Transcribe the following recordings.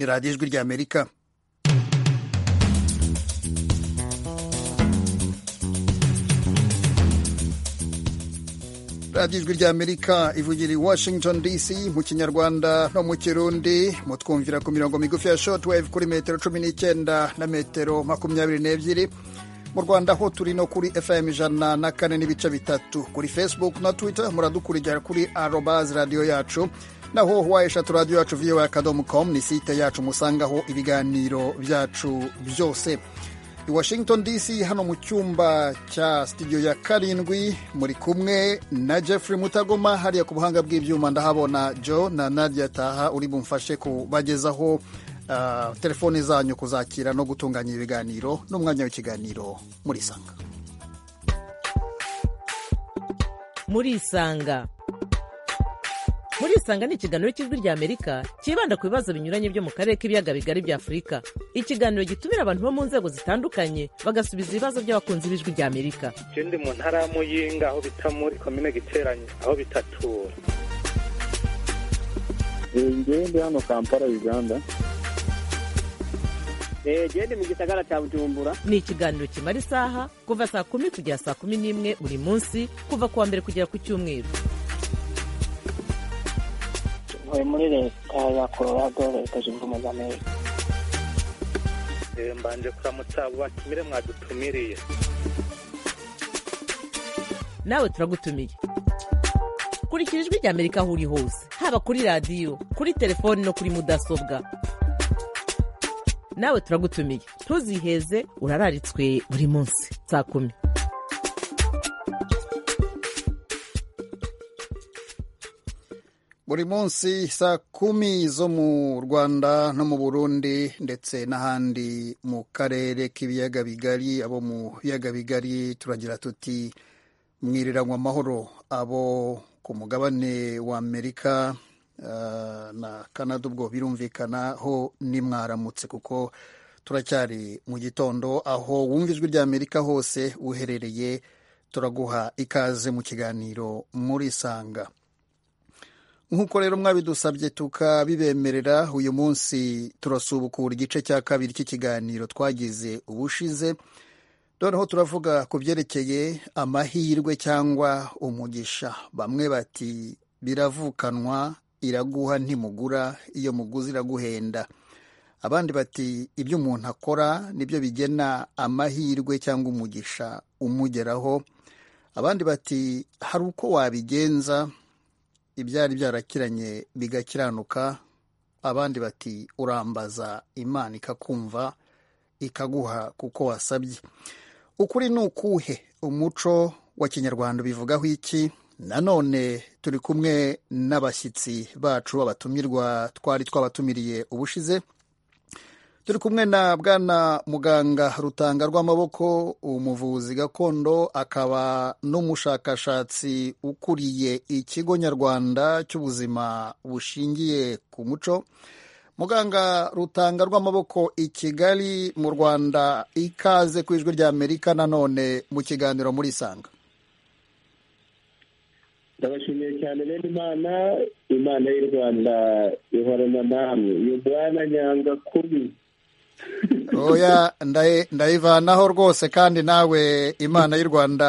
radiyo ijwi ry'amerika radiyo ijwi ry'amerika ivugira i washington dc mu kinyarwanda no mu kirundi mutwumvira ku mirongo migufi ya shotwave kuri metero cumi n'icyenda na metero makumyabiri n'ebyiri mu rwanda ho turi no kuri fm ijana na kane n'ibice bitatu kuri facebook na twitter muradukurikira kuri arobaz radiyo yacu naho wayeshatu radiyo yacu viyowe akadomu komu ni site yacu musangaho ibiganiro byacu byose i washington dc hano mu cyumba cya studio ya karindwi muri kumwe na jeffrey mutagoma hariya ku buhanga bw'ibyuma ndahabona joe na nadia taha uri bumfashe kubagezaho uh, telefoni zanyu kuzakira no gutunganya ibiganiro n'umwanya w'ikiganiro muri isanga muri isanga muri isanga ni ikiganiro cy'ijwi ry'amerika cyibanda ku bibazo binyuranye byo mu karere k'ibiyaga bigari bya afurika ikiganiro gitumira abantu bo mu nzego zitandukanye bagasubiza ibibazo by'abakunzi b'ijwi ry'amerika ikindi mu ntara ya muyinga aho bita muri komine giteranye aho bitatura ngende hano kampala uganda gende mu gisagara cya bujumbura ni ikiganiro kimara isaha kuva saa kumi kugera saa kumi n'imwe buri munsi kuva ku wa mbere kugera ku cyumweru ntuye muri leta ya colorado leta zunze ubumwe za amerika mbanje kuramutsa abo batumire mwadutumiriye nawe turagutumiye kurikira ijwi ry'amerika aho uri hose haba kuri radiyo kuri telefoni no kuri mudasobwa nawe turagutumiye ntuziheze urararitswe buri munsi saa kumi buri munsi saa kumi zo mu rwanda no mu burundi ndetse n'ahandi mu karere k'ibiyaga bigari abo mu biyaga bigari turagira tuti mwiriranywa amahoro abo ku mugabane wa amerika na kanada ubwo birumvikana ho nimwaramutse kuko turacyari mu gitondo aho wumva ijwi ry'amerika hose uherereye turaguha ikaze mu kiganiro muri sanga nk'uko rero mwabidusabye tukabibemerera uyu munsi turasubukura igice cya kabiri cy'ikiganiro twagize ubushize noneho turavuga ku byerekeye amahirwe cyangwa umugisha bamwe bati biravukanwa iraguha ntimugura iyo muguzi iraguhenda abandi bati ibyo umuntu akora nibyo bigena amahirwe cyangwa umugisha umugeraho abandi bati hari uko wabigenza ibyari byarakiranye bigakiranuka abandi bati urambaza imana ikakumva ikaguha kuko wasabye ukuri ni ukuhe umuco wa kinyarwanda ubivugaho iki nanone turi kumwe n'abashyitsi bacu abatumirwa twari twabatumiriye ubushize turi kumwe na bwana muganga rutanga rw'amaboko umuvuzi gakondo akaba n'umushakashatsi ukuriye ikigo nyarwanda cy'ubuzima bushingiye ku muco muganga rutanga rw'amaboko i kigali mu rwanda ikaze ku ijwi ry'amerika nanone mu kiganiro muri isanga ndabashimiye cyane rero imana imana y'u rwanda ihorana namwe uyu mwana nyanga kubi oya ndayivanaho rwose kandi nawe imana y'u rwanda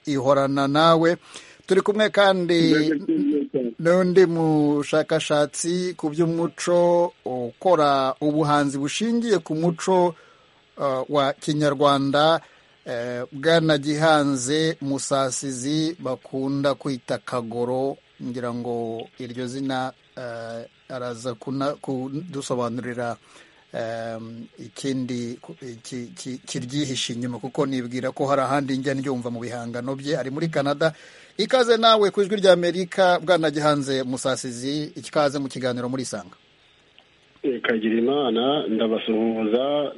ihorana nawe turi kumwe kandi n'undi mushakashatsi ku by'umuco ukora ubuhanzi bushingiye ku muco wa kinyarwanda bwanagihanze musasizi bakunda kwita kagoro ngira ngo iryo zina araza kudusobanurira ikindi kiryihishe inyuma kuko nibwira ko hari ahandi njya ndyumva mu bihangano bye ari muri canada ikaze nawe ku ijwi ry'amerika bwanagihanze musasizi ikaze mu kiganiro muri isanga kagira imana ndabasuhuza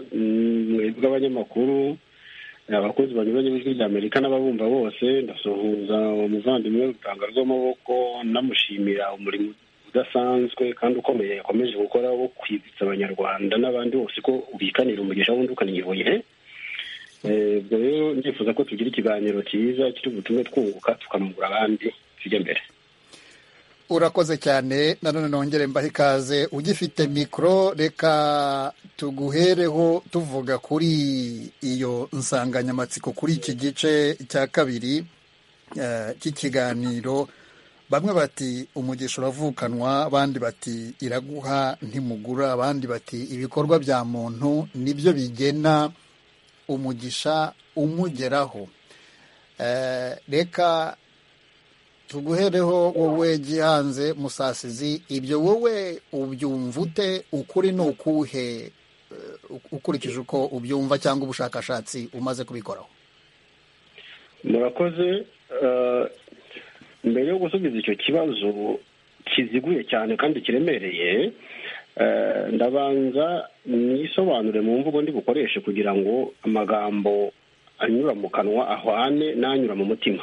mwebwe abanyamakuru abakozi banyuranye b'ijwi ry'amerika n'ababumva bose ndasuhuza umuvandimwe rutanga rw'amaboko namushimira umurimo udasanzwe kandi ukomeye yakomeje gukora wo kwibutsa abanyarwanda n'abandi bose ko ubikanira umugisha wundi ukaniyoboye ubwo rero ndifuza ko tugira ikiganiro cyiza kiri butume twunguka tukanungura abandi tujya mbere urakoze cyane nanone nongere mbahe ikaze ugifite mikoro reka tuguhereho tuvuga kuri iyo nsanganyamatsiko kuri iki gice cya kabiri eh, cy'ikiganiro bamwe bati umugisha uravukanwa abandi bati iraguha ntimugura abandi bati ibikorwa bya muntu nibyo bigena umugisha umugeraho Eh, reka tuguhereho wowe gihanze musasizi ibyo wowe ubyumva ute ukuri ni ukuhe eh, ukurikije uko ubyumva cyangwa ubushakashatsi umaze kubikoraho murakoze eh, mbere yo gusubiza icyo kibazo kiziguye cyane kandi kiremereye eh, ndabanza nisobanure mu mvugo ndi bukoreshe kugira ngo amagambo anyura mu kanwa ahwane n'anyura mu mutima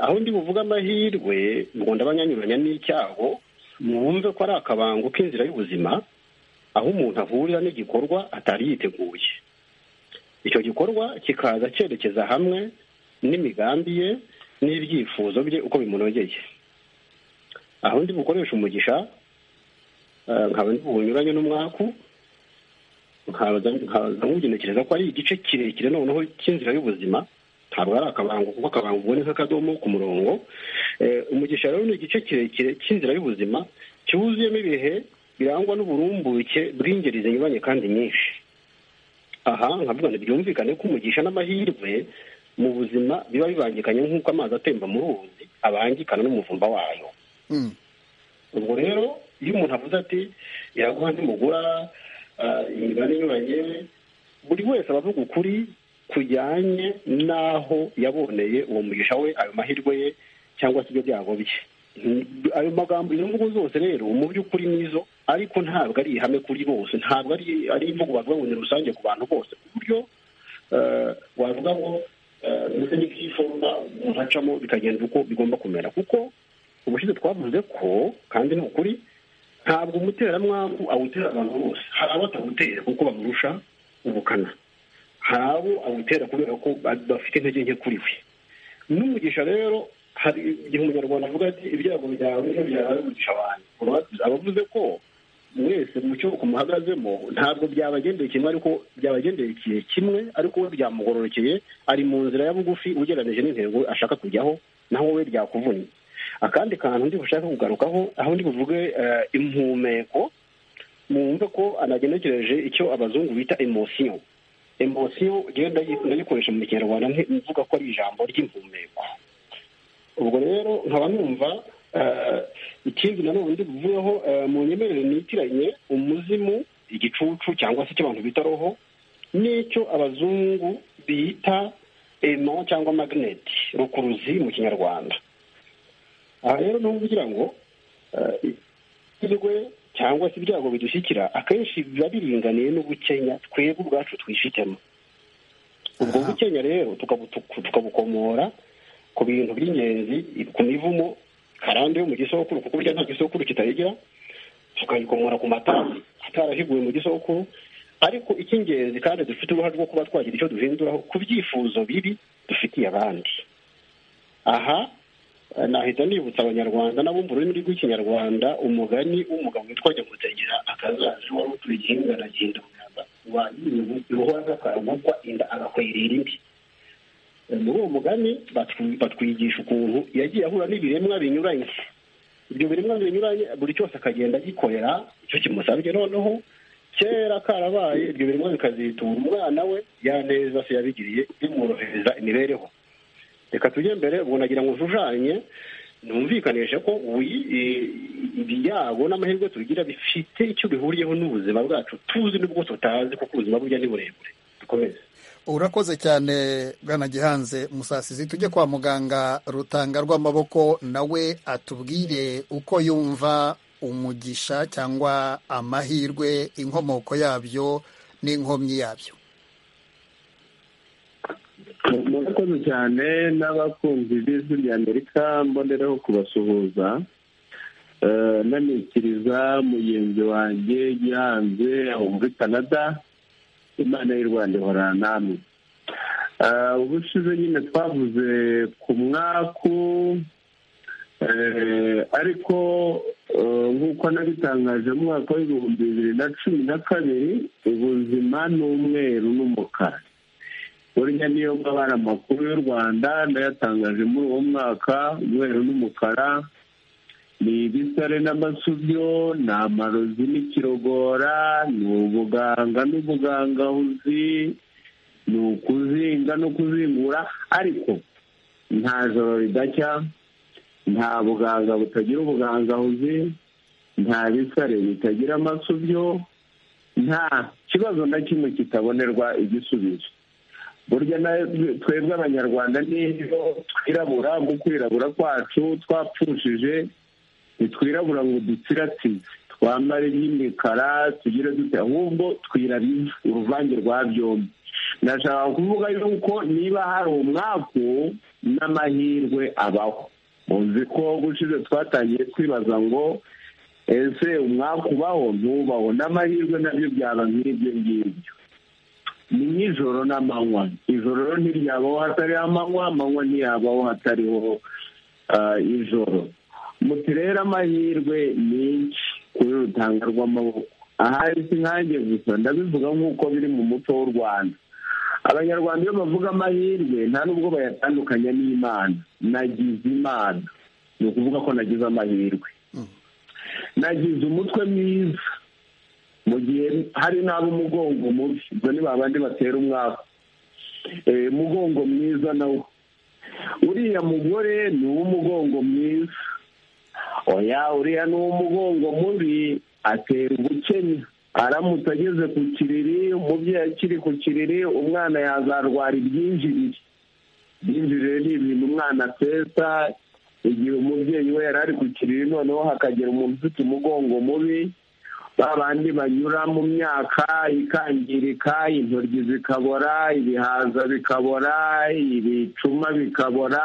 aho ndi buvuga amahirwe ngo ndabanyanyuranya n'icyago mwumve ko ari akabango k'inzira y'ubuzima aho umuntu ahurira n'igikorwa atari yiteguye icyo gikorwa kikaza cyerekeza hamwe n'imigambi ye n'ibyifuzo bye uko bimunogeye aho ndi bukoresha umugisha nkaba ndi bunyuranye n'umwaku nkaza nkugenekereza ko ari igice kirekire noneho cy'inzira y'ubuzima ntabwo ari akabango kuko akabango ubwo ni nk'akadomo ku murongo umugisha rero ni igice kirekire cy'inzira y'ubuzima cyuzuyemo ibihe birangwa n'uburumbuke bw'ingeri zinyuranye kandi nyinshi aha nkavuga ngo byumvikane ko umugisha n'amahirwe mu buzima biba bibangikanye nk'uko amazi atemba mu ruzi abangikana n'umuvumba wayo ubwo rero iyo umuntu avuze ati iraguha ntimugura imibare inyuranye buri wese aba avuga ukuri kujyanye n'aho yaboneye uwo mugisha we ayo mahirwe ye cyangwa se ibyo byago bye ayo magambo izo mvugo zose rero mu by'ukuri nizo ariko ntabwo ari ihame kuri bose ntabwo ari imvugo bavuga ngo ni rusange ku bantu bose ku buryo wavuga ngo ndetse n'ikiforoma umuntu acamo bikagenda uko bigomba kumera kuko ubushize twavuze ko kandi ni ukuri ntabwo umuteramwaku awutera abantu bose hari abo atawutera kuko bamurusha ubukana hari abo awutera kubera ko bafite intege nke kuri we n'umugisha rero hari igihe umunyarwanda avuga ati ibyago byawe niyo byawe umugisha wanjye abavuze ko mwese mu cyo umuhagazemo ntabwo byabagendeye kimwe ariko byabagendekeye kimwe ariko we byamugororokeye ari mu nzira ya bugufi ugereranyije n'intego ashaka kujyaho naho we byakuvunnye akandi kantu ndi bushaka kugarukaho aho ndi buvuge impumeko mwumve ko anagenekereje icyo abazungu bita emosiyo emosiyo igenda ndayikoresha mu kinyarwanda mvuga ko ari ijambo ry'impumeko ubwo rero nkaba numva ikindi nanone ndi buvugeho mu nyemerere nitiranye umuzimu igicucu cyangwa se icyo abantu bita roho n'icyo abazungu bita emo cyangwa magneti rukuruzi mu kinyarwanda aha rero ni ukugira ngo ikirwe cyangwa se ibyago bidushyikira akenshi biba biringaniye n'ubukenya twebwe ubwacu twifitemo ubwo bukenya rero tukabukomora ku bintu by'ingenzi ku mivumo karande yo mu gisokuru kuko burya nta gisokuru kitayigira tukayikomora ku matasi atarahibuwe mu gisokuru ariko icy'ingenzi kandi dufite uruhare rwo kuba twagira icyo duhinduraho ku byifuzo bibi dufitiye abandi aha nahita nibutsa abanyarwanda n'abumva ururimi rw'ikinyarwanda umugani w'umugabo witwa nyamutegera akazaje wari utuye igihinga aragenda umwanda wanyiriwe iruhora n'akarumukwa inda agakwera irindi muri uwo mugani batwigisha ukuntu yagiye ahura n'ibiremwa binyuranye ibyo biremwa binyuranye buri cyose akagenda agikorera icyo kimusabye noneho kera karabaye ibyo biremwa bikazitura umwana we yaneza se yabigiriye bimworohereza imibereho reka tujye mbere ubu nagira ngo ushushanye numvikanishe ko ibyago n'amahirwe tugira bifite icyo bihuriyeho n'ubuzima bwacu tuzi n'ubwo tutazi kuko ubuzima burya ni burebure dukomeze urakoze cyane bwana gihanze musasizi tujye kwa muganga rutanga rw'amaboko nawe atubwire uko yumva umugisha cyangwa amahirwe inkomoko yabyo n'inkomyi yabyo murakoze cyane n'abakunzi b'ijwi rya amerika mbonereho kubasuhuza nanitiriza mugenzi wanjye gihanze aho muri canada imana y'u rwanda ihora namwe ubushize nyine twavuze ku mwaku ariko nk'uko nabitangaje mu mwaka w'ibihumbi bibiri na cumi na kabiri ubuzima ni umweru n'umukara burya niyo mabara makuru y'u rwanda ndayatangaje muri uwo mwaka umweru n'umukara ni ibisare n'amasubyo ni amarozi n'ikirogora ni ubuganga n'ubugangahuzi ni ukuzinga no kuzingura ariko nta joro ridacya nta buganga butagira ubugangahuzi nta bisare bitagira amasubyo nta kibazo na kimwe kitabonerwa igisubizo burya twebwe abanyarwanda niyo twirabura mu kwirabura kwacu twapfushije ntitwirabura ngo dutsiratize twambare iby'imikara tugire dute ahubwo twirabiza uruvange rwa byombi ndashaka kuvuga yuko niba hari umwaku n'amahirwe abaho muzi ko gushize twatangiye twibaza ngo ese umwaku ubaho ntubaho n'amahirwe nabyo byaba nk'ibyo ngibyo ni nk'ijoro n'amanywa ijoro ntiryabaho hatariho amanywa amanywa ntiyabaho hatariho ijoro muti rero amahirwe menshi kuri rutanga rw'amaboko ahari si nkange gusa ndabivuga nk'uko biri mu muco w'u rwanda abanyarwanda iyo bavuga amahirwe nta nubwo bayatandukanya n'imana nagize imana ni ukuvuga ko nagize amahirwe nagize umutwe mwiza mu gihe hari n'abo umugongo mubi ubwo ni babandi batera umwaka umugongo mwiza nawo uriya mugore ni uw'umugongo mwiza oya uriya ni uw'umugongo mubi atera ubukenya aramutse ageze ku kiriri umubyeyi akiri ku kiriri umwana yazarwara ibyinjirire ibyinjirire ni ibintu umwana ateza igihe umubyeyi we yari ari ku kiriri noneho hakagera umuntu ufite umugongo mubi ba bandi banyura mu myaka ikangirika intoryi zikabora ibihaza bikabora ibicuma bikabora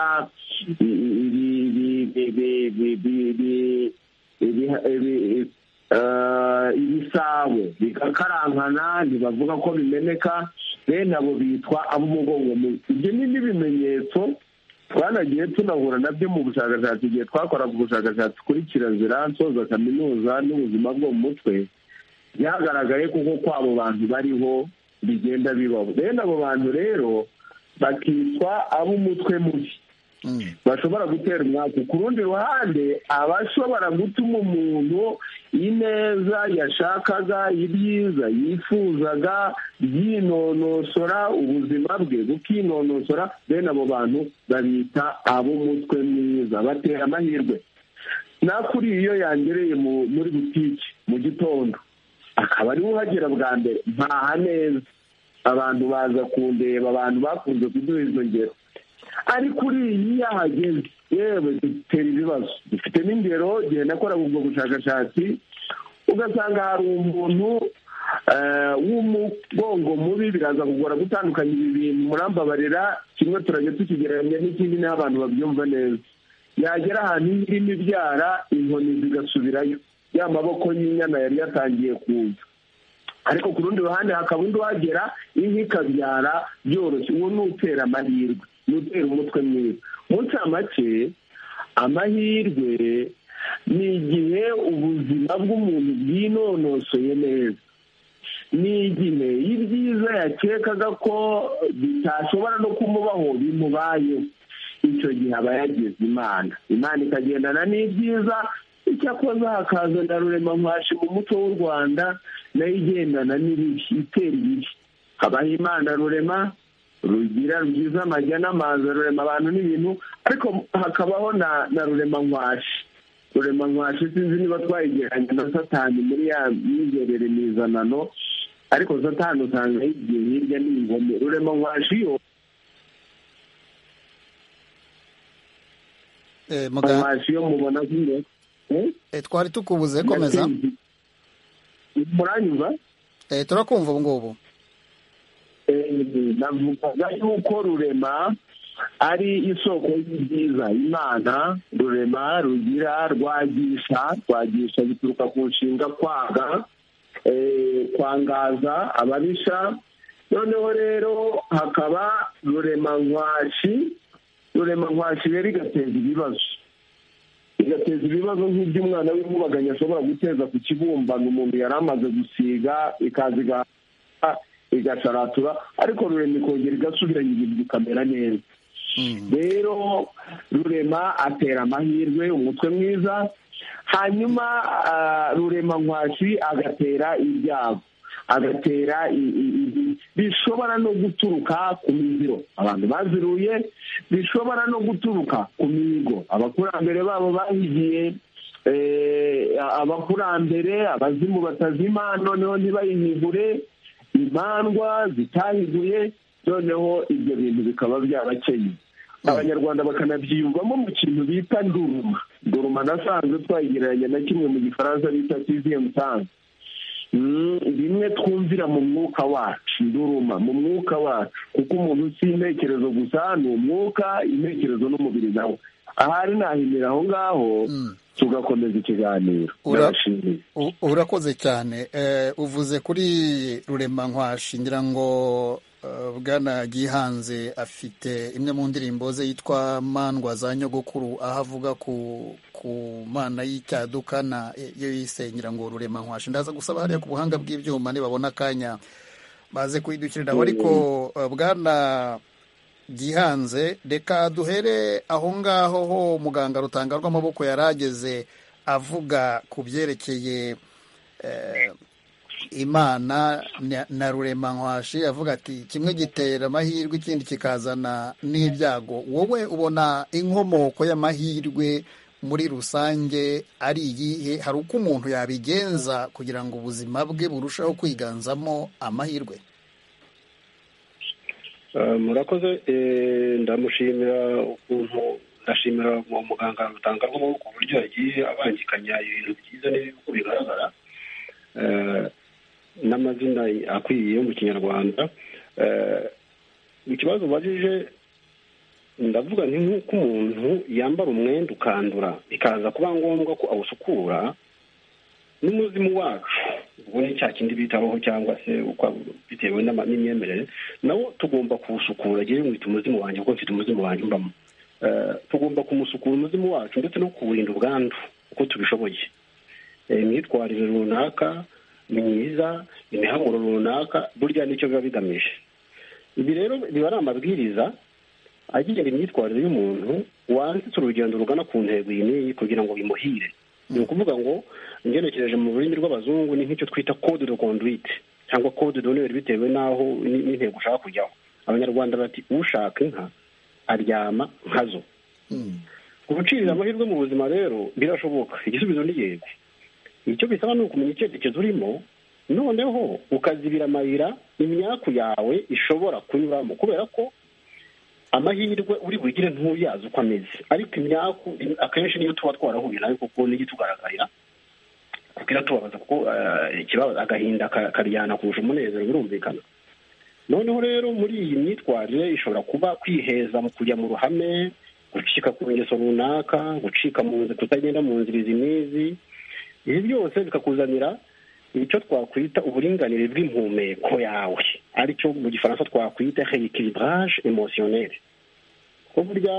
ibisabo bigakarankana ntibavuga ko bimeneka bene abo bitwa ab'umugongo mubi ibyo ni n'ibimenyetso twanagiye tunahura nabyo mu bushakashatsi igihe twakoraga ubushakashatsi kuri kirazira nsoza kaminuza n'ubuzima bwo mu mutwe byagaragaye kuko kw'abo bantu bariho bigenda bibaho bene abo bantu rero bakitwa ab'umutwe mubi bashobora gutera umwaka ku rundi ruhande abashobora gutuma umuntu ineza yashakaga ibyiza yifuzaga byinonosora ubuzima bwe bukinonosora bene abo bantu babita ab'umutwe mwiza batera amahirwe nakuriye iyo yangereye muri butike mu gitondo akaba ariwe uhagera bwa mbere ntaha neza abantu baza kundeba abantu bakunze kuduha izo ngero ariko uriya iyo ahageze yewe dutera ibibazo dufite n'ingero igihe nakoraga ubwo bushakashatsi ugasanga hari umuntu w'umugongo mubi biraza kugora gutandukanya ibi bintu murambabarira kimwe turajya tukigereranya n'ikindi n'aho abantu babyumva neza yagera ahantu irimo ibyara inkoni zigasubirayo ya maboko y'inyana yari yatangiye kuza ariko ku rundi ruhande hakaba undi uhagera inka ikabyara byoroshye uwo ni utera amahirwe ni utera umutwe mwiza munsi make amahirwe ni igihe ubuzima bw'umuntu bwinonosoye neza ni igihe y'ibyiza yakekaga ko bitashobora no kumubaho bimubayeho icyo gihe aba yagize imana imana ikagendana n'ibyiza icyakoze hakazana rurema nkashi mu muco w'u rwanda nayo igendana n'ibibi itera ibibi habaho imana rurema rugira rwiza amajya n'amazi rurema abantu n'ibintu ariko hakabaho na rurema nkwashi rurema nkwashi sinzi niba twayigeranye na satani muri ya myizerere mizanano ariko satani usanga yigiye hirya n'ingome rurema nkwashi yo nkwashi yo mubona nk'iyo twari tukubuze komeza muranyuza turakumva ubu ngubu navugaga yuko rurema ari isoko y'ibyiza imana rurema rugira rwagisha rwagisha bituruka ku nshinga kwaga kwangaza ababisha noneho rero hakaba rurema nkwashi rurema nkwashi rero igateza ibibazo bigateza ibibazo nk'iby'umwana w'inkubaganyi ashobora guteza ku kibumbano umuntu yari amaze gusiga ikaza igahata igasharatura ariko rurema ikongera igasubiranya ibintu bikamera neza rero rurema atera amahirwe umutwe mwiza hanyuma rurema nkwashi agatera ibyago agatera bishobora no guturuka ku miziro abantu baziruye bishobora no guturuka ku mihigo abakurambere babo bahigiye abakurambere abazimu batazima noneho ntibayihigure imandwa zitahiguye noneho ibyo bintu bikaba byabakeye abanyarwanda bakanabyiyumvamo mu kintu bita nduruma nduruma nasanzwe twayigereranya na kimwe mu gifaransa bita tiziye musanze bimwe twumvira mu mwuka wacu nduruma mu mwuka wacu kuko umuntu si intekerezo gusa ni umwuka intekerezo n'umubiri nawe ahari nahimira aho ngaho tugakomeza ikiganiro urakoze cyane uvuze kuri rurema nkwashi ngira ngo bwana gihanze afite imwe mu ndirimbo ze yitwa mandwa za nyogokuru aho avuga ku mana y'icyaduka na yo yisengera ngo rurema nkwashe ndaza gusaba hariya ku buhanga bw'ibyuma nibabona akanya baze kuyidukiriraho ariko bwana gihanze reka duhere aho ngaho ho muganga rutanga rw'amaboko yari ageze avuga ku byerekeye imana na rurema nkwashi avuga ati kimwe gitera amahirwe ikindi kikazana n'ibyago wowe ubona inkomoko y'amahirwe muri rusange ari iyihe hari uko umuntu yabigenza kugira ngo ubuzima bwe burusheho kwiganzamo amahirwe murakoze ndamushimira ukuntu ndashimira uwo muganga rutanga ku buryo yagiye abangikanya ibintu byiza n'uko bigaragara n'amazina akwiye mu kinyarwanda ikibazo ubajije ndavuga ni nk'uko umuntu yambara umwenda ukandura bikaza kuba ngombwa ko awusukura n'umuzimu wacu ubwo ni cya kindi bitabaho cyangwa se bitewe n'imyemerere nawo tugomba kuwusukura agira ngo umuzimu wanjye kuko mfite umuzimu wanjye mbamo tugomba kumusukura umuzimu wacu ndetse no kuwurinda ubwandu uko tubishoboye imyitwarire runaka myiza imihamuro runaka burya nicyo biba bigamije ibi rero biba ari amabwiriza agenga imyitwarire y'umuntu wanditse urugendo rugana ku ntego iyi n'iyi kugira ngo bimuhire ni ukuvuga ngo ngenekereje mu rurimi rw'abazungu ni nk'icyo twita code de conduite cyangwa code d'honneur bitewe n'aho n'intego ushaka kujyaho abanyarwanda bati ushaka inka aryama nkazo gucirira amahirwe mu buzima rero birashoboka igisubizo ni yego icyo bisaba ni ukumenya icyerekezo urimo noneho ukazibira amayira imyaku yawe ishobora kunyuramo kubera ko amahirwe uri bugire ntuyazi uko ameze ariko imyaku akenshi niyo tuba twarahuye nayo kuko nijya itugaragarira kuko iratubabaza kuko ikibazo agahinda karyana kurusha umunezero birumvikana noneho rero muri iyi myitwarire ishobora kuba kwiheza mu kujya mu ruhame gucika ku ngeso runaka gucika mu nzira kutagenda mu nzira izi n'izi ibi byose bikakuzanira icyo twakwita uburinganire bw'impumeko yawe aricyo mu gifaransa twakwita reikiribaraje emosiyoneri ko burya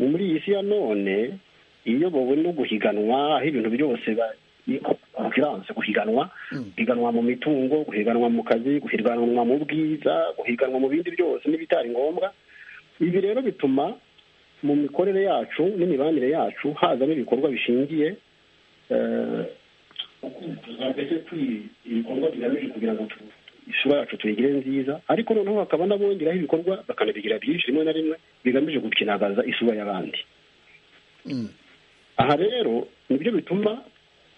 muri iyi si ya none iyobowe no guhiganwa aho ibintu byose konkuranse guhiganwa guhiganwa mu mitungo guhiganwa mu kazi guhiganwa mu bwiza guhiganwa mu bindi byose n'ibitari ngombwa ibi rero bituma mu mikorere yacu n'imibanire yacu hazamo ibikorwa bishingiye mbese ibikorwa bigamije kugira ngo isura yacu tuyigire nziza ariko noneho hakaba n'abongeraho ibikorwa bakanabigira byinshi rimwe na rimwe bigamije gukinagaza isura y'abandi aha rero nibyo bituma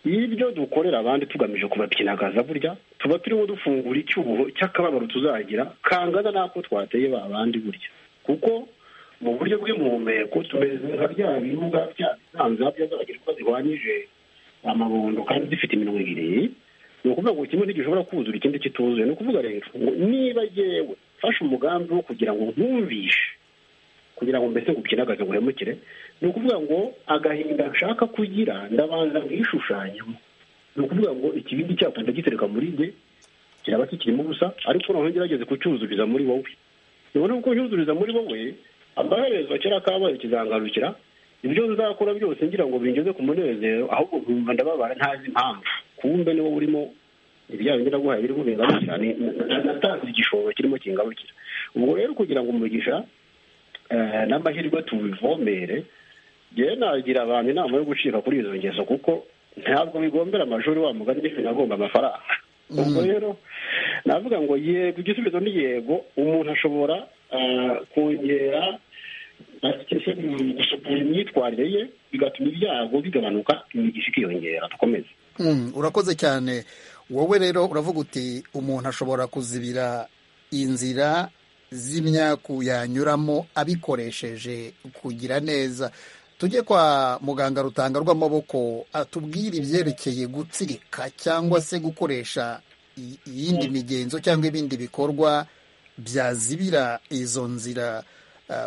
ibyo dukorera abandi tugamije kubakinagaza burya tuba turimo dufungura icyuho cy'akababaro tuzagira kangana n'ako twateye ba bandi burya kuko mu buryo bw'impumeko tumeze nka bya birunga bya bisanza byazabagirwa zihwanyije amabondo kandi zifite iminwa ibiri ni ukuvuga ngo kimwe ntigishobora kuzura ikindi kituzuye ni ukuvuga rero ngo niba yewe mfashe umugambi wo kugira ngo nkumvishe kugira ngo mbese ngukinagaze guhemukire ni ukuvuga ngo agahinda nshaka kugira ndabanza nkishushanyemo ni ukuvuga ngo ikibindi cyacu ndagitereka muri njye kiraba kikirimo ubusa ariko noneho ngerageze kucyuzuriza muri wowe nubwo kucyuzuriza muri wowe amaherezo kera kabaye kizangarukira ibyo nzakora byose ngira ngo bingeze ku munezero ahubwo nkumva ndababara ntazi impamvu kumbe niwo urimo ibyawe ndaguhaye biri kubenganukira natanze igishoro kirimo kingarukira ubwo rero kugira ngo umugisha n'amahirwe tubivomere njyewe nagira abantu inama yo gucika kuri izo ngeso kuko ntabwo bigombera amashuri wa mugani n'ibintu agomba amafaranga ubwo rero navuga ngo yego igisubizo ni yego umuntu ashobora kongera gusukura imyitwarire ye bigatuma ibyago bigabanuka imigisha ikiyongera dukomeze urakoze cyane wowe rero uravuga uti umuntu ashobora kuzibira inzira z'imyaku yanyuramo abikoresheje kugira neza tujye kwa muganga rutanga rw'amaboko atubwire ibyerekeye gutsirika cyangwa se gukoresha iyindi migenzo cyangwa ibindi bikorwa byazibira izo nzira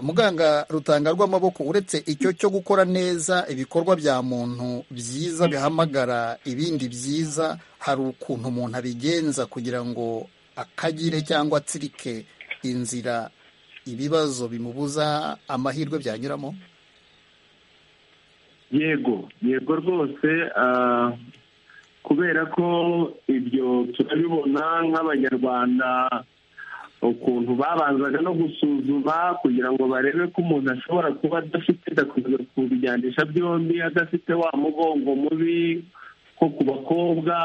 muganga rutanga rw'amaboko uretse icyo cyo gukora neza ibikorwa bya muntu byiza bihamagara ibindi byiza hari ukuntu umuntu abigenza kugira ngo akagire cyangwa atsirike inzira ibibazo bimubuza amahirwe byanyuramo yego yego rwose kubera ko ibyo turabibona nk'abanyarwanda ukuntu babanzaga no gusuzuma kugira ngo barebe ko umuntu ashobora kuba adafite adakomeza kubijyanisha byombi adafite wa mugongo mubi nko ku bakobwa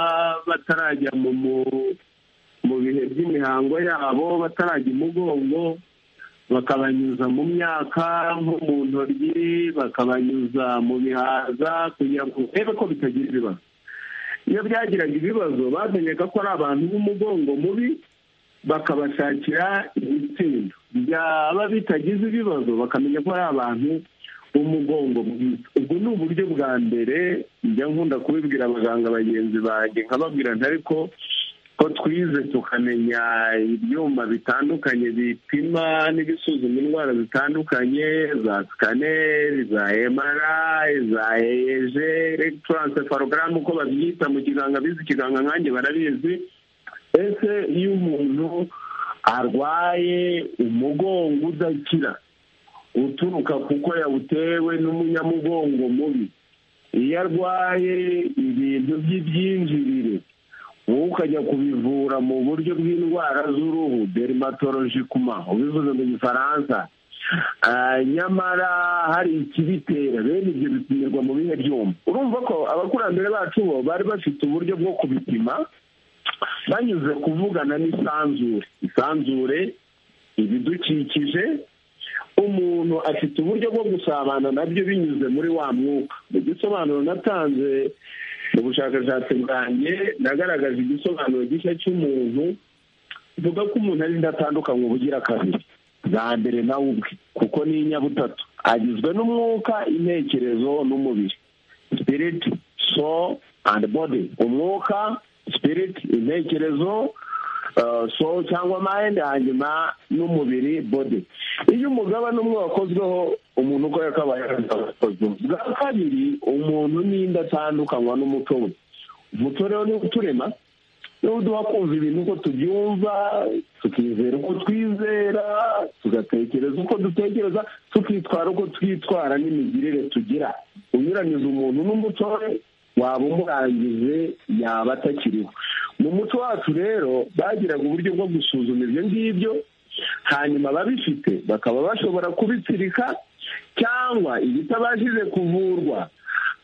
batarajya mu bihe by'imihango yabo batarajya umugongo bakabanyuza mu myaka nko mu ntoryi bakabanyuza mu bihaza kugira ngo urebe ko bitagira ibibazo iyo byagiraga ibibazo bamenyaga ko ari abantu b'umugongo mubi bakabashakira ibitsindo byaba bitagize ibibazo bakamenya ko ari abantu b'umugongo mwiza ubwo ni uburyo bwa mbere njya nkunda kubibwira abaganga bagenzi banjye nkababwira ntari ko ko twize tukamenya ibyuma bitandukanye bipima n'ibisuzuma indwara zitandukanye za sikaneri za emarayi za eje elegitaransefalogaramu uko babyita mu kiganga bizi ikiganga nkanjye barabizi ese iyo umuntu arwaye umugongo udakira uturuka kuko yawutewe n'umunyamugongo mubi iyo arwaye ibintu by'ibyinjirire wowe ukajya kubivura mu buryo bw'indwara z'uruhu derimatoloji kuma ubivuze mu gifaransa nyamara hari ikibitera bene ibyo bipimirwa mu bihe byuma urumva ko abakurambere bacu bo bari bafite uburyo bwo kubipima banyuze kuvugana n'isanzure isanzure ibidukikije umuntu afite uburyo bwo gusabana nabyo binyuze muri wa mwuka mu gisobanuro natanze mu bushakashatsi bwanjye nagaragaje igisobanuro gishya cy'umuntu mvuga ko umuntu arinda atandukanye ubugira kabiri bwa mbere nawe ubwe kuko ni inyabutatu agizwe n'umwuka intekerezo n'umubiri sipiriti so andi bodi umwuka sipiriti intekerezo so cyangwa mayindi hanyuma n'umubiri bodi iyo umugabane umwe wakozweho umuntu uko yakabaye yarakozwe bwa kabiri umuntu n'inda atandukanywa n'umuco we umuco rero niwo uturema niwo uduha kumva ibintu uko tubyumva tukizera uko twizera tugatekereza uko dutekereza tukitwara uko twitwara n'imigirire tugira unyuranyije umuntu n'umuco we waba umurangije yaba atakiriho mu muco wacu rero bagiraga uburyo bwo gusuzuma ibyo ngibyo hanyuma ababifite bakaba bashobora kubitsirika cyangwa ibitabashije kuvurwa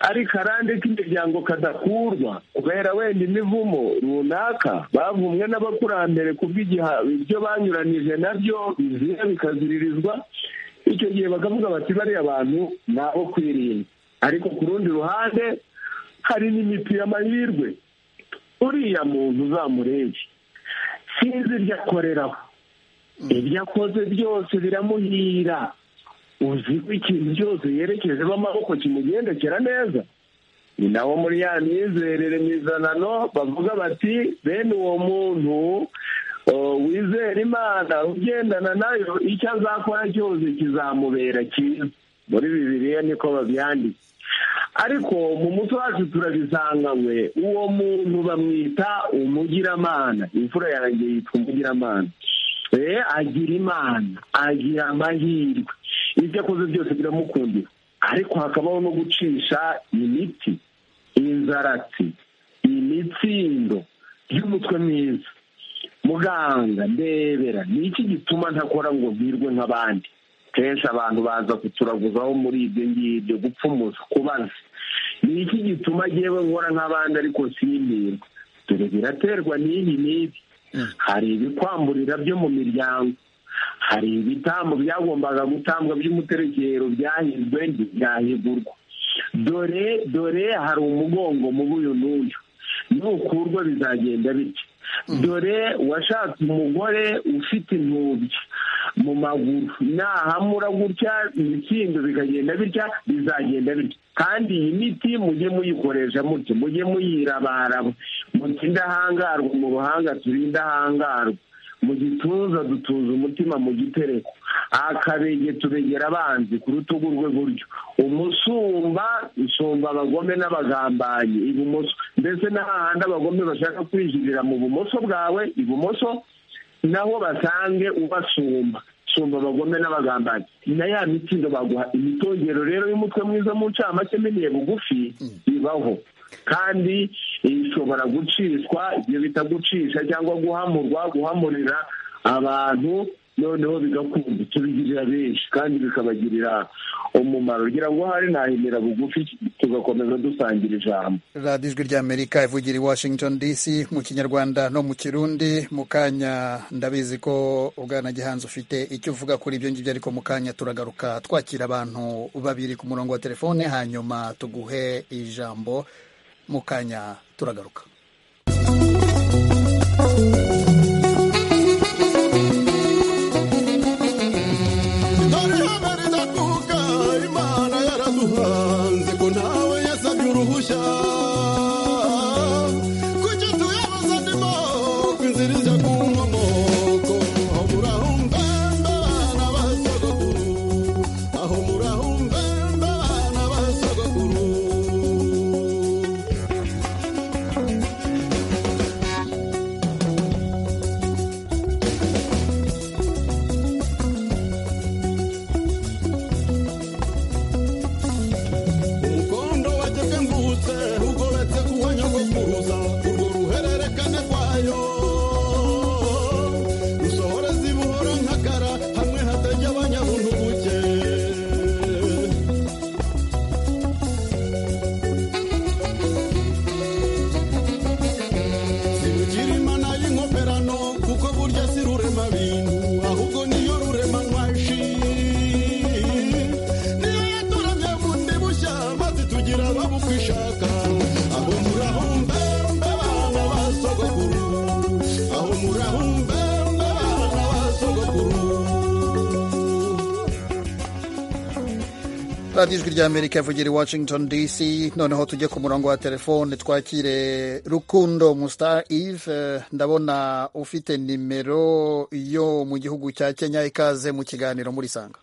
ari karande k'imiryango kadakurwa kubera wenda imivumo runaka bavumwe n'abakurambere ku ibyo banyuranije nabyo bizira bikaziririzwa icyo gihe bakavuga bati bariya bantu ni abo kwirinda ariko ku rundi ruhande hari n'imiti y'amahirwe uriya muntu uzamurebe sinzi ibyo akoreraho ibyo akoze byose biramuhira uzi ko ikintu cyose yerekejeho amaboko kimugendekera neza ni nawo muri ya myizerere mizanano bavuga bati bene uwo muntu wizera imana ugendana nayo icyo azakora cyose kizamubera cyiza muri bibiriya niko babyanditse ariko mu muco wacu turabisanga we uwo muntu bamwita umugiramana imfura yanjye yitwa umugiramana agira imana agira amahirwe ibyo akoze byose biramukundira ariko hakabaho no gucisha imiti inzaratsi imitsindo y'umutwe mwiza muganga ndebera ni iki gituma ntakora ngo virwe nk'abandi kenshi abantu baza kuturaguzaho muri ibyo ngibyo gupfumuza kubaza ni iki gituma yewe nkora nk'abandi ariko simbirwe dore biraterwa n'iyi n'ibi hari ibikwamburira byo mu miryango hari ibitambo byagombaga gutambwa by'umuterekero byahizwe ntibyahigurwa dore dore hari umugongo mubi uyu n'uyu nukurwa bizagenda bityo dore washatse umugore ufite intubya mu maguru nahamura gutya imikindo bikagenda bitya bizagenda bitya kandi iyi miti mujye muyikoresha mutyo mujye muyirabaraba muti indahangarwa mu ruhanga turi indahangarwa mu gituza dutuza umutima mu gitereko akabege tubegera abanzi ku rutugu rwe buryo umusumba usumba abagome n'abagambanyi ibumoso mbese n'ahandi abagome bashaka kwinjirira mu bumoso bwawe ibumoso naho basange ubasumba sumba abagome n'abagambanyi na ya mitindo baguha imitongero rero y'umutwe mwiza mu ncamake miniye bugufi ibaho kandi ishobora gucishwa ibyo bita gucisha cyangwa guhamurwa guhamurira abantu noneho bigakunda tubigirira benshi kandi bikabagirira umumaro kugira ngo hari nahimira bugufi tugakomeza dusangira ijambo radiyo ijwi ry'amerika ivugira i washington dc mu kinyarwanda no mu kirundi mu kanya ndabizi ko ubwana gihanzi ufite icyo uvuga kuri ibyo ngibyo ariko mu kanya turagaruka twakira abantu babiri ku murongo wa telefone hanyuma tuguhe ijambo mu kanya turagaruka radiyo ijwi ry'amerika yavugira i washington dc noneho tujye ku murongo wa telefone twakire rukundo mustar eve ndabona ufite nimero yo mu gihugu cya kenya ikaze mu kiganiro murisanga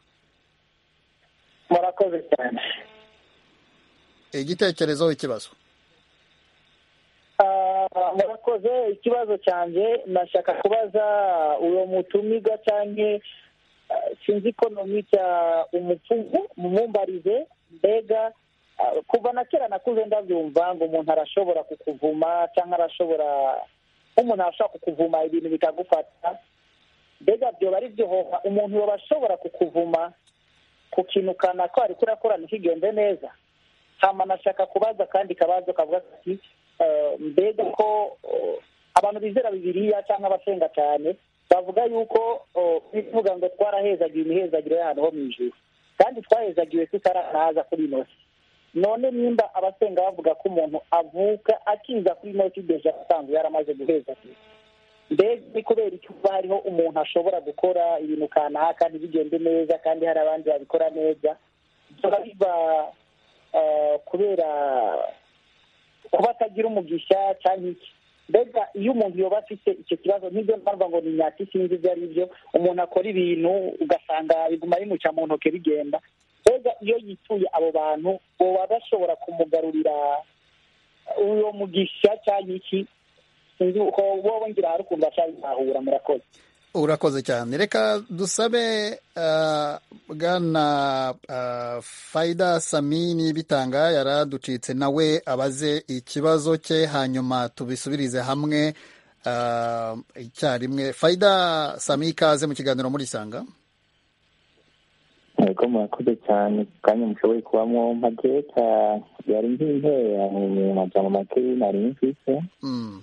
murakoze cyane igitekerezo ikibazo murakoze ikibazo cyanjye nashaka kubaza uwo mutumiga cyane sinzi ko nomita umupfumu mumumbarize mbega kuva na kera nakuze ndabyumva ngo umuntu arashobora kukuvuma cyangwa arashobora nk'umuntu arashobora kukuvuma ibintu bikagufata mbega byoba ari byo hoha umuntu yoba ashobora kukuvuma ku kintu kanaka ko ariko urakorana ntikigenze neza hama nashaka kubaza kandi kabazo kavuga ati mbega ko abantu bizera bibiriya cyangwa abasenga cyane bavuga yuko bivuga ngo twarahezagiwe imihezagiro y'ahantu ho mu ijuru kandi twahezagiwe tutaranaza kuri ino si none nimba abasenga bavuga ko umuntu avuka akiza kuri ino si deja asanzwe yaramaze guhezagira mbega ni kubera icyumba hariho umuntu ashobora gukora ibintu kanaka ntibigende neza kandi hari abandi babikora neza biba biva kubera kuba atagira umugisha cyangwa iki mbega iyo umuntu yoba afite icyo kibazo n'ibyo mpamvu ngo ni nyati sinzi ibyo ari byo umuntu akora ibintu ugasanga biguma bimuca mu ntoki bigenda mbega iyo yituye abo bantu uba bashobora kumugarurira uwo mugisha cyangwa iki sinzi uko wowe ngira hari ukuntu bashaka kuzahura murakoze urakoze cyane reka dusabe ah, bwana ah, fayida samini bitanga yaraducitse nawe abaze ikibazo cye hanyuma tubisubirize hamwe ah, icyarimwe fayida sami ikaze mu kiganiro murisanga Yego murakoze cyane ku kanya mushoboye kubamo mageka yari nk'intera mu majambo make nari mfise mm.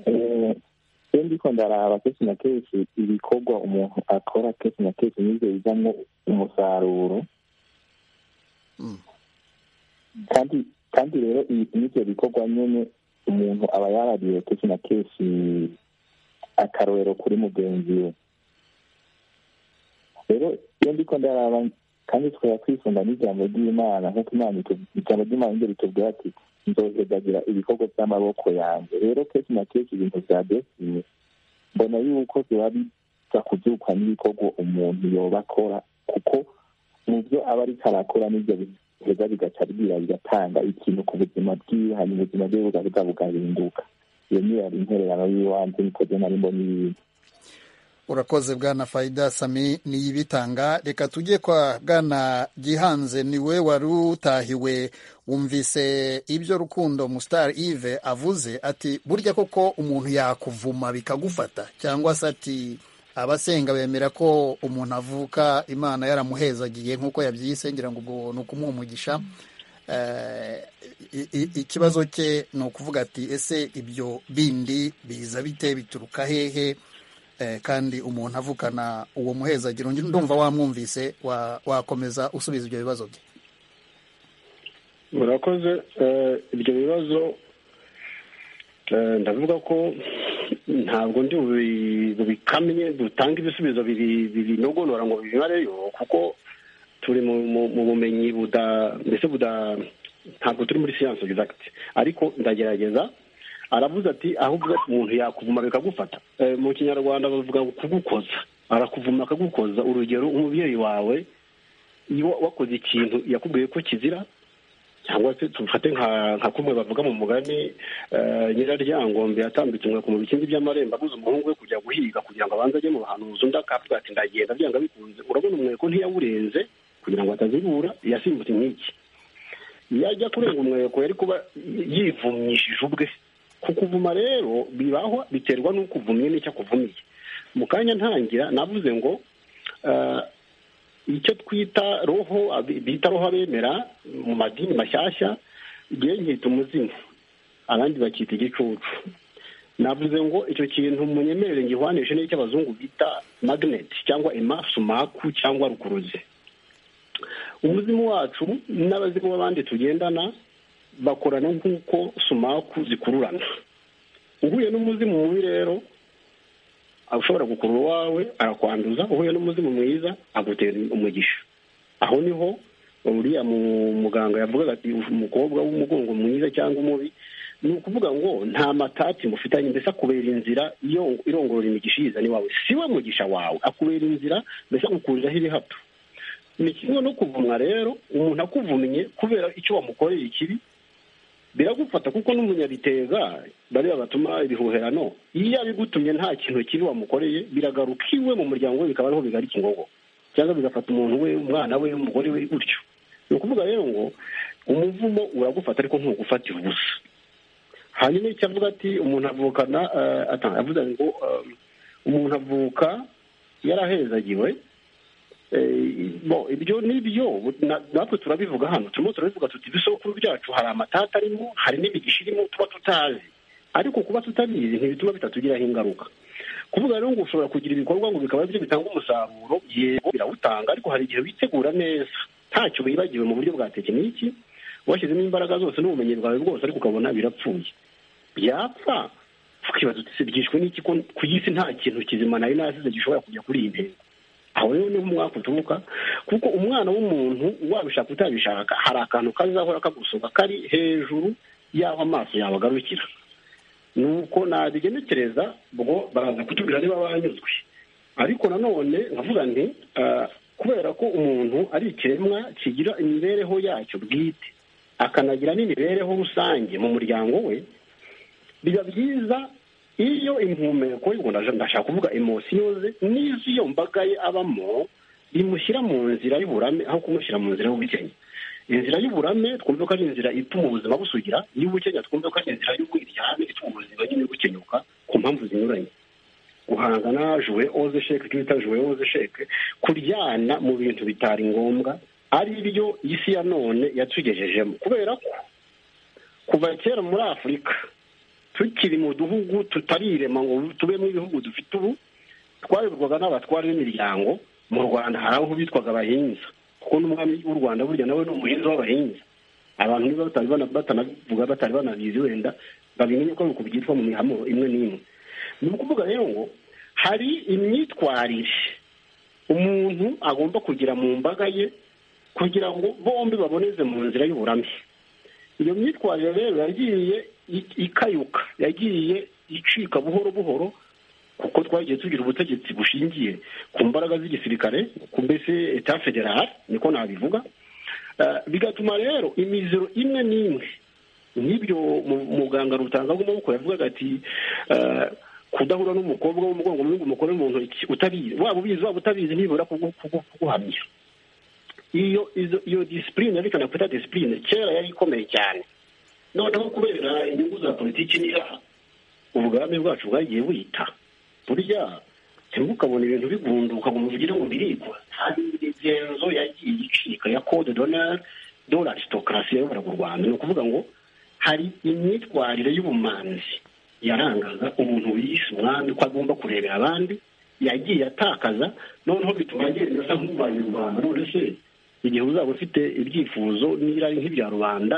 Eh, iyo ndiko ndaraba kenshi na kenshi ibikorwa umuntu akora kenshi na kenshi nivyo bizamwo umusaruro Mm. kandi kandi rero i- n'ivyo bikorwa nyene umuntu aba yarariye kenshi na kenshi akarorero kuri mugenzi we rero iyo ndiko ndaraba kandi tukaba twisunga n'ijambo ry'imana nk'uko imana itu- ijambo ry'imana niryo ritubwira ati nzohezagira ibikorwa by'amaboko yanjye rero kenshi na kenshi ibintu vya destiny mbona yuko biba biza kubyukwa n'ibikorwa umuntu yoba akora kuko mu byo aba ariko arakora n'ibyo biheza bigaca bwira bigatanga ikintu ku buzima bwiwe hanyuma ubuzima bwe bugabuga bugahinduka iyo niyo yari intererano y'iwanjye nikoze nari mbona ibintu urakoze bwana fayida sami niyibitanga reka tujye kwa bwana gihanze niwe wari utahiwe wumvise ibyo rukundo musitari ive avuze ati burya koko umuntu yakuvuma bikagufata cyangwa se ati abasenga bemera ko umuntu avuka imana yaramuhezagiye nk'uko yabyise ngira ngo ubwo ni ukumuha umugisha Eh, i- i- ikibazo cye ni ukuvuga ati ese ibyo bindi biza bite bituruka hehe Eh, kandi umuntu avukana uwo muhezagiro Ngi- ndumva wamwumvise wa- wakomeza usubiza ibyo bibazo bye murakoze eh, ibyo bibazo eh, ndavuga ko ntabwo ndi bubi- bubikamye dutange ibisubizo biri- bibinogonora ngo bimareyo kuko turi mu mu- mu bumenyi buda mbese buda ntabwo turi muri siyansi egizagiti ariko ndagerageza aravuze ati ahubwo umuntu yakuvuma bikagufata Eh, mu kinyarwanda bavuga ngo kugukoza arakuvuma akagukoza urugero umubyeyi wawe iyo wakoze ikintu yakubwiye ko kizira cyangwa se tufate nka nka kumwe bavuga mu mugani eh, nyiraryangombe yatambitse umweko mu bikindi by'amarembo aguze umuhungu we kujya guhiga kugira ngo abanze ajye mu bahanuzi undi akavuga ati ndagenda byanga bikunze urabona umweko ntiyawurenze kugira ngo atazibura yasimbutse nk'iki iyo ajya kurenga umweko yari kuba yivumyishije ubwe ku kuvuma rero bibaho biterwa n'uko uvumye n'icyo akuvumiye mu kanya ntangira navuze ngo eh, icyo twita roho abi- bita roho abemera mu madini mashyashya ngewe nkita umuzimu abandi bakita igicucu navuze ngo icyo kintu munyemerere ngihwanishe n'icyo abazungu bita magnet cyangwa emasumaku cyangwa rukuruzi umuzimu wacu n'abazimu b'abandi tugendana bakorana nk'uko sumaku zikururana uhuye n'umuzimu mubi rero ushobora gukurura uwawe arakwanduza uhuye n'umuzimu mwiza agutera umugisha aho niho uriya mu- muganga yavugaga ati umukobwa w'umugongo mwiza cyangwa umubi ni ukuvuga ngo nta matati mufitanye mbese akubera inzira iyo irongorora imigisha yiza ni wawe si we mugisha wawe akubera inzira mbese agukuriraho ibihato ni kimwe no kuvumwa rero umuntu akuvumye kubera icyo wamukoreye ikibi biragufata kuko n'umunyabiteza bariya batuma ibihuherano iyo abigutumye nta kintu kibi wamukoreye biragaruka iwe mu muryango we bikaba ariho bigara ikingogo cyangwa bigafata umuntu we umwana we umugore we gutyo ni ukuvuga rero ngo umuvumo uragufata ariko ntugufatira ubusa hanyuma icyo avuga ati umuntu avukana eh, ata- avuze ngo eh, umuntu avuka yarahezagiwe Eh, bo ibyo ni byo na- natwe turabivuga hano turimo turabivuga tuti ibisokuru byacu hari amatata arimo hari n'imigisha irimo tuba tutazi ariko kuba tutabizi ntibituma bitatugiraho ingaruka kuvuga rero ngo ushobora kugira ibikorwa ngo bikaba byo bitanga umusaruro yego birawutanga ariko hari igihe witegura neza ntacyo wibagiwe mu buryo bwa tekiniki washyizemo imbaraga zose n'ubumenyi bwawe bwose ariko ukabona birapfuye byapfa tukibaza uti "Se byishwe n'iki ko ku isi nta kintu kizima nari nasize gishobora kujya kuri iyi ntego aho rero niho umwaka uturuka kuko umwana w'umuntu wabishaka utabishaka hari akantu kazahora kagusohoka kari hejuru y'aho amaso yawe agarukira nuko nabigenekereza ubwo baraza kutubwira niba banyuzwe ariko nanone nkavuga nti ah, kubera ko umuntu ari ikiremwa kigira imibereho yacyo bwite akanagira n'imibereho rusange mu muryango we biba byiza iyo impumeko ndashaka kuvuga emosiyo ze n'iz'iyo mbaga ye abamo bimushyira mu nzira y'uburame aho kumushyira mu nzira y'ubukenya inzira y'uburame twumve ko ari inzira ituma ubuzima busugira iy'ubukenya twumve ko ari inzira y'ubwiryane ituma ubuzima nyine bukenyuka ku mpamvu zinyuranye guhangana juwe oze sheke icyo bita juwe oze sheke kuryana mu bintu bitari ngombwa ari byo isi ya none yatugejejemo kubera ko kuva kera muri afurika tukiri mu duhugu tutarirema ngo tubemo ibihugu dufite ubu twayoborwaga n'abatwara b'imiryango mu rwanda hari aho bitwaga abahinza kuko n'umwami w'u rwanda burya nawe ni umuhinzi w'abahinza abantu niba batanavuga batari banabizi wenda babimenye ko nuko byitwa mu mihamo imwe n'imwe ni ukuvuga rero ngo hari imyitwarire umuntu agomba kugira mu mbaga ye kugira ngo bombi baboneze mu nzira y'uburame iyo myitwarire rero yagiye ikayuka yagiye icika buhoro buhoro kuko twagiye tugira ubutegetsi bushingiye ku mbaraga z'igisirikare ku mbese eta federale niko nabivuga bigatuma rero imiziro imwe n'imwe nk'ibyo muganga rutanga amaboko yavugaga ati kudahura n'umukobwa w'umugongo mu umugore mu ntoki utabizi waba ubizi waba utabizi nibura kuguhamya iyo iyo disipurine yerekana kwita disipurine kera yari ikomeye cyane noneho kubera inyungu za politiki n'iraha ubwami bwacu bwagiye buhita burya cyangwa ukabona ibintu bigunduka ngo muvugire ngo birigwa hari imigenzo yagiye icika ya kode donari dore arisitokarasi yayoboraga u rwanda ni ukuvuga ngo hari imyitwarire y'ubumanzi yarangaga umuntu wiyise umwami ko agomba kurebera abandi yagiye atakaza noneho bituma agenda asa nk'ubaye u rwanda none se igihe uzaba ufite ibyifuzo n'irari nk'ibya rubanda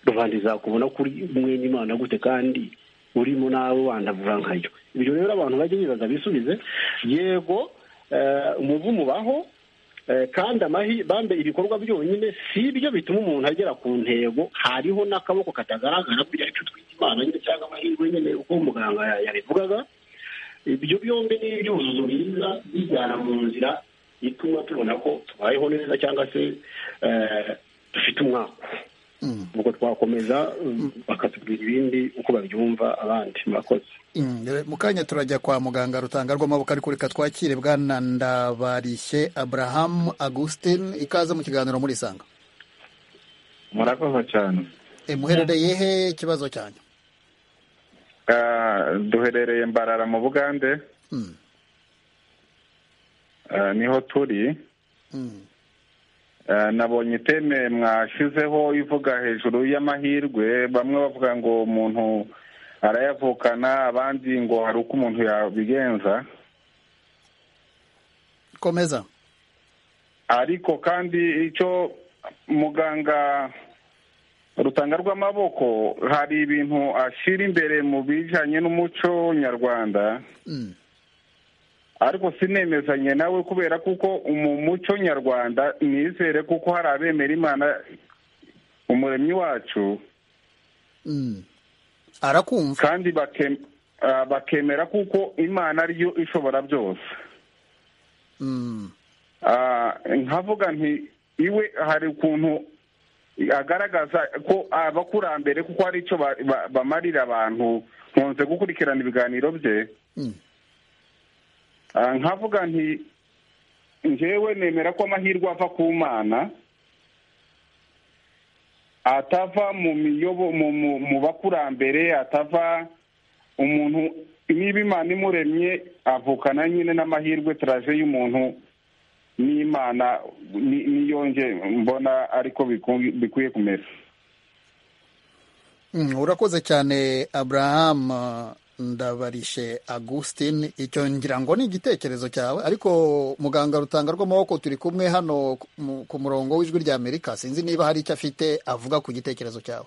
rubanda izakubona kuri mwene imana gute kandi urimo nawe wandavura nkayo ibyo rero abantu bajya bibaza bisubize yego umuvumu baho kandi bambe ibikorwa byonyine si ibyo bituma umuntu agera ku ntego hariho n'akaboko katagaragara burya aricyo twita imana nyine cyangwa amahirwe nyine uko muganga yabivugaga ibyo byombi ni ibyuzuzo byiza bijyana mu nzira ituma tubona ko tubayeho neza cyangwa se dufite umwaka ubwo twakomeza bakatubwira ibindi uko babyumva abandi murakoze mu kanya turajya kwa muganga rutanga rw'amaboko ariko reka twakire bwana ndabarishye aburahamu agustin ikaze mu kiganiro muri isanga murakoze cyane muherereye he ikibazo cyanyu duherereye mbarara mu bugande niho turi nabonye iteme mwashyizeho ivuga hejuru y'amahirwe bamwe bavuga ngo umuntu arayavukana abandi ngo hari uko umuntu yabigenza komeza ariko kandi icyo muganga rutanga rw'amaboko hari ibintu ashyira imbere mu bijyanye n'umuco nyarwanda ariko sinemezanye nawe kubera kuko mu muco nyarwanda nizere kuko hari abemera imana umuremyi wacu arakumva kandi bakemera kuko imana ariyo ishobora byose nkavuga nti iwe hari ukuntu agaragaza ko abakurambere kuko hari icyo bamarira abantu nkunze gukurikirana ibiganiro bye nkavuga nti ngewe nemera ko amahirwe ava ku mana atava mu miyobo mu bakurambere atava umuntu niba imana imuremye avukana nyine n'amahirwe turaje y'umuntu n'imana niyonge mbona ariko bikwiye kumera urakoze cyane aburahamu ndabarishe Agustin icyo ngira ngo ni igitekerezo cyawe ariko muganga rutanga rw'amaboko turi kumwe hano ku murongo w'ijwi rya amerika sinzi niba hari icyo afite avuga ku gitekerezo cyawe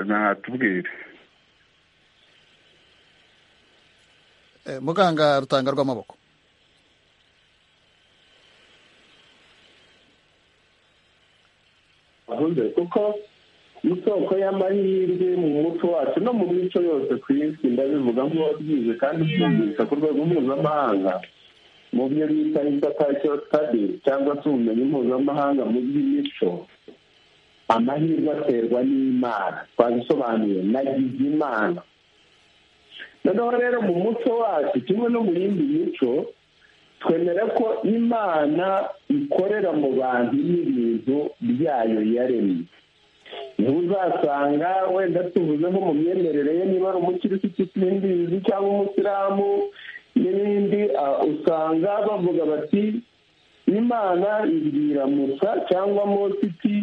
natubwire muganga rutanga rw'amaboko kuko isoko y'amahirwe mu muco wacu no mu mico yose ku isi ndabivuga nk'uwabyize kandi ubyumvise ku rwego mpuzamahanga mu byo bita indatakiro stadi cyangwa se ubumenyi mpuzamahanga mu by'imico amahirwe aterwa n'imana twabisobanuye nagize imana noneho rero mu muco wacu kimwe no mu yindi mico twemera ko imana ikorera mu bantu n'ibintu byayo yaremye ntuzasanga wenda tuvuze nko mu myemerere ye niba ari umukirisitu simbizi cyangwa umusilamu n'ibindi usanga bavuga bati imana ibwira musa cyangwa mositi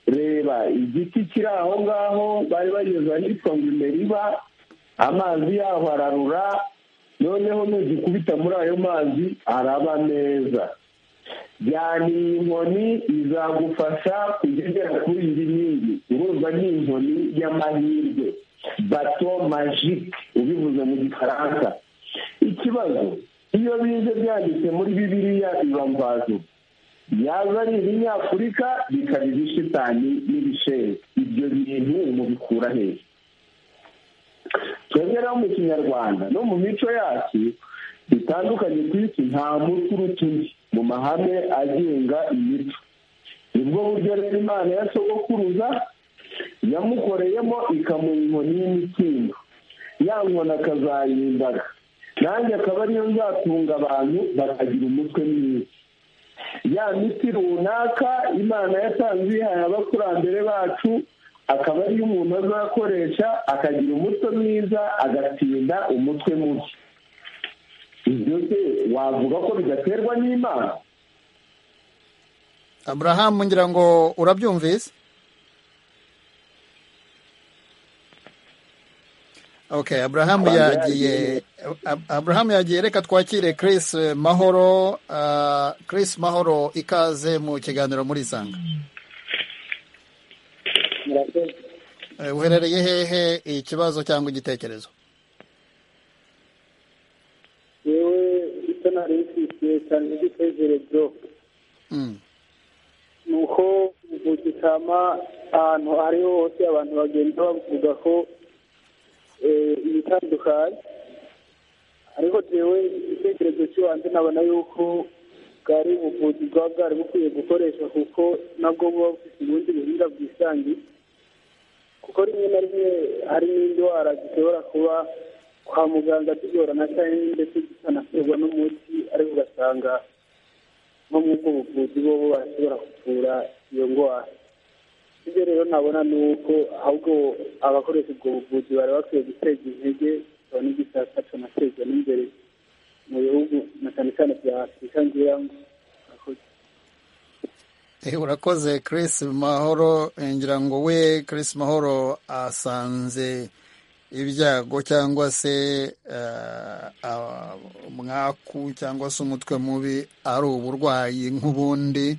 reba igiti kiri aho ngaho bari bageze ahitwa ngo imeriba amazi yaho ararura noneho nugikubita muri ayo mazi araba meza jyana iyi nkoni izagufasha kujya ugera kuri iyi nkingi urumva ni inkoni y'amahirwe bato majike ubivuze mu gifaransa ikibazo iyo bize byanditse muri bibiriya biba mvazo yaza ari ibinyafurika bikaba ibishitani n'ibisheri ibyo bintu mubikura hejuru twebwe no mu kinyarwanda no mu mico yacu bitandukanye ku isi nta mutwe uruta undi mu mahame agenga imico nibwo buryo rero imana ya sogokuruza yamukoreyemo ikamuha inkoni y'imikindo ya nkoni akazayimbaga nanjye akaba ariyo nzatunga abantu bakagira umutwe mwiza ya miti runaka imana yatanze iyihaye abakurambere bacu akaba ariyo umuntu azakoresha akagira umutwe mwiza agatinda umutwe mubi ibyo se wavuga ko bidaterwa n'imana aburahamu ngira ngo urabyumvise okay aburahamu yagiye aburahamu yagiye reka twakire Chris mahoro Chris mahoro ikaze mu kiganiro muri isanga uherereye hehe ikibazo cyangwa igitekerezo yewe icyo nari nshyigikiye cyane igitekerezo ni uko mu gitama ahantu ariho hose abantu bagenda bavuga ko ibitandukanye ariko jewe igitekerezo cy'ibanze nabona yuko bwari ubuvuzi bwaba bwari bukwiye gukoresha kuko nabwo buba bufite ubundi buhinga bwisangiye kuko rimwe na rimwe hari n'indwara zishobora kuba kwa muganga tugorana cyane ndetse zikanaterwa n'umuti ariko ugasanga nko mu bwo buvuzi bo bashobora kuvura iyo ndwara ibyo rero nabona ni uko ahubwo abakoresha ubwo buvuzi bari bakwiye guteza intege bikaba n'igisasa tunatezwa n'imbere mu bihugu na cyane cyane bya afurika ngira ngo urakoze Chris mahoro ngira ngo we Chris mahoro asanze ibyago cyangwa se umwaku cyangwa se umutwe mubi ari uburwayi nk'ubundi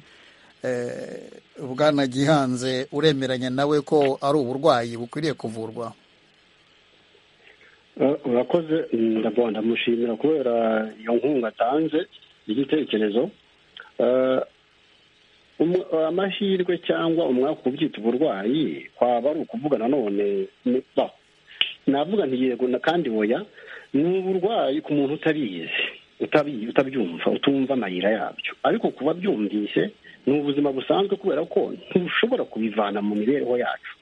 bwanagihanze uremeranya nawe ko ari uburwayi bukwiriye kuvurwa urakoze ndamushimira kubera iyo nkunga atanze igitekerezo amahirwe cyangwa umwaka ubyita uburwayi kwaba ari ukuvuga nanone navuga yego kandi woya ni uburwayi ku muntu utabizi utabyumva utumva amayira yabyo ariko kuba byumvise ni ubuzima busanzwe kubera ko ntushobora kubivana mu mibereho yacu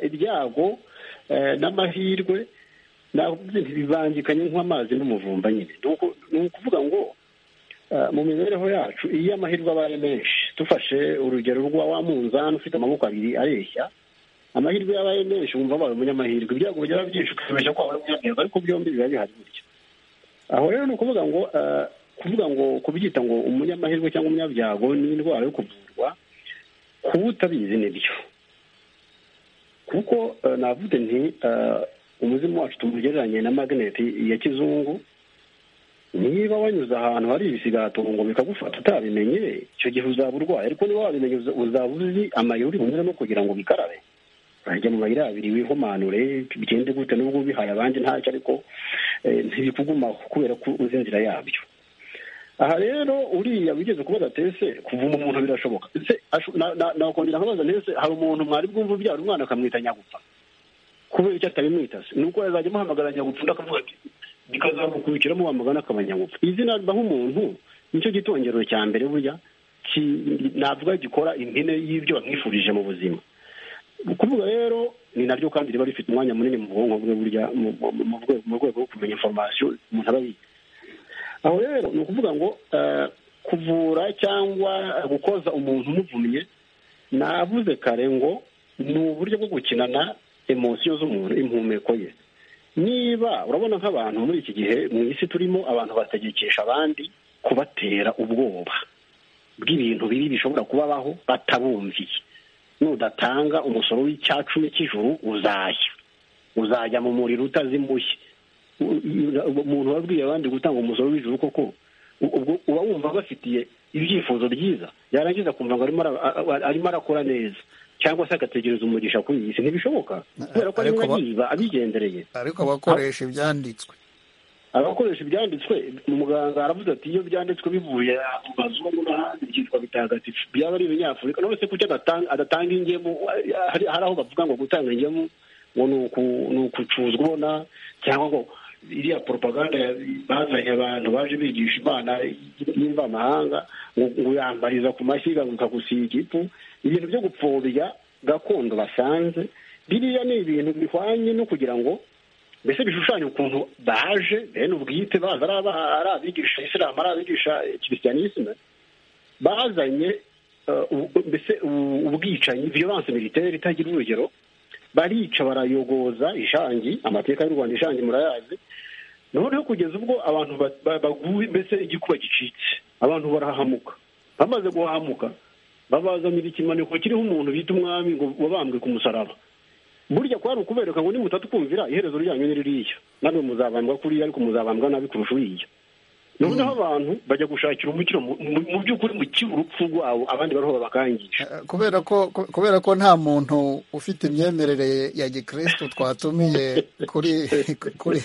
ibyago n'amahirwe ntibibangikanye nk'amazi n'umuvumba nyine ni ukuvuga ngo mu mibereho yacu iyo amahirwe abaye menshi dufashe urugero rwa wa munzani ufite amaboko abiri areshya amahirwe yabaye menshi wumva abaye umunyamahirwe ibyago byaba byinshi ukibeshya ko wabaye umunyamahirwe ariko byombi biba bihari gutya aho rero ni ukuvuga ngo kuvuga ngo kubyita ngo umunyamahirwe cyangwa umunyabyago ni indwara yo kuvurwa kuba utabizi nibyo kuko navuze nti umuzimu wacu tumugereranye na magneti ya kizungu niba wanyuze ahantu hari ibisigatongo bikagufata utabimenye icyo gihe uzaba urwaye ariko niba wabimenye uzaba uzi amayeri bunyuramo kugira ngo bikarabe urajya mu mayira abiri wihumanure bigende gute n'ubwo ubihaye abandi ntacyo ariko ntibikugumaho kubera ko uzi inzira yabyo aha rero uriya wigeze kubaza tese kuvuma umuntu birashoboka nakongera nkabaza ntese hari umuntu mwari bwumva ubyara umwana akamwita nyagupfa kubera icyo atabimwita se nuko yazajya amuhamagara nyagupfa undi akavuga ati bikazamukurikiramo wamugana akaba nyagupfa izina ribaho umuntu nicyo gitongero cya mbere burya navuga gikora impine y'ibyo bamwifurije mu buzima kuvuga rero ni naryo kandi riba rifite umwanya munini mu bwonko bwe burya mu rwego rwo kumenya inforomasiyo umuntu aba yiga aho rero ni ukuvuga ngo kuvura cyangwa gukoza umuntu umuvumye navuze kare ngo ni uburyo bwo gukinana emosiyo z'umuntu impumeko ye niba urabona nk'abantu muri iki gihe mu isi turimo abantu bategekesha abandi kubatera ubwoba bw'ibintu bibi bishobora kubabaho batabumviye nudatanga umusoro w'icyacumi cy'ijuru uzajya uzajya mu muriro utazimushye umuntu wabwiye abandi gutanga umusoro w'ijuru koko ubwo uba wumva abafitiye ibyifuzo byiza yarangiza kumva ngo arimo arakora neza cyangwa se agategereza umugisha kuri iyi si ntibishoboka kubera ko arimo agiba abigendereye ariko abakoresha ibyanditswe abakoresha ibyanditswe muganga aravuze ati iyo byanditswe bivuye mu mazungu n'ahandi byitwa bitagatifu byaba ari ibinyafurika none se kuki adatanga ingemu hari aho bavuga ngo gutanga ingemu ngo ni ukucuzwa ubona cyangwa ngo iriya propaganda bazanye abantu baje bigisha imana y'imvamahanga ngo yambariza ku mashyiga ngo ikagusiga igipu ibintu byo gupfobya gakondo basanze biriya ni ibintu bihwanye no kugira ngo mbese bishushanya ukuntu baje bene ubwite baza ari abigisha isilamu ari abigisha kirisiyanisime bazanye mbese ubwicanyi viyoranse militeri itagira urugero barica barayogoza ishangi amateka y'u rwanda ishangi murayazi noneho kugeza ubwo abantu baguye mbese igikuba gicitse abantu barahamuka bamaze guhamuka babazanira ikimaniko kiriho umuntu bita umwami ngo wabambwe ku musaraba burya kwari ukubereka ngo nimutadukumvira iherezo ryanyu ni ririya namwe muzabambwa kuriya ariko muzabambwa nabi kurusha uriya noneho abantu bajya gushakira umukiro mu by'ukuri mu urupfu rwabo abandi bariho babakangisha kubera ko kubera ko nta muntu ufite imyemerere ya gikirisitu twatumiye kuri kuri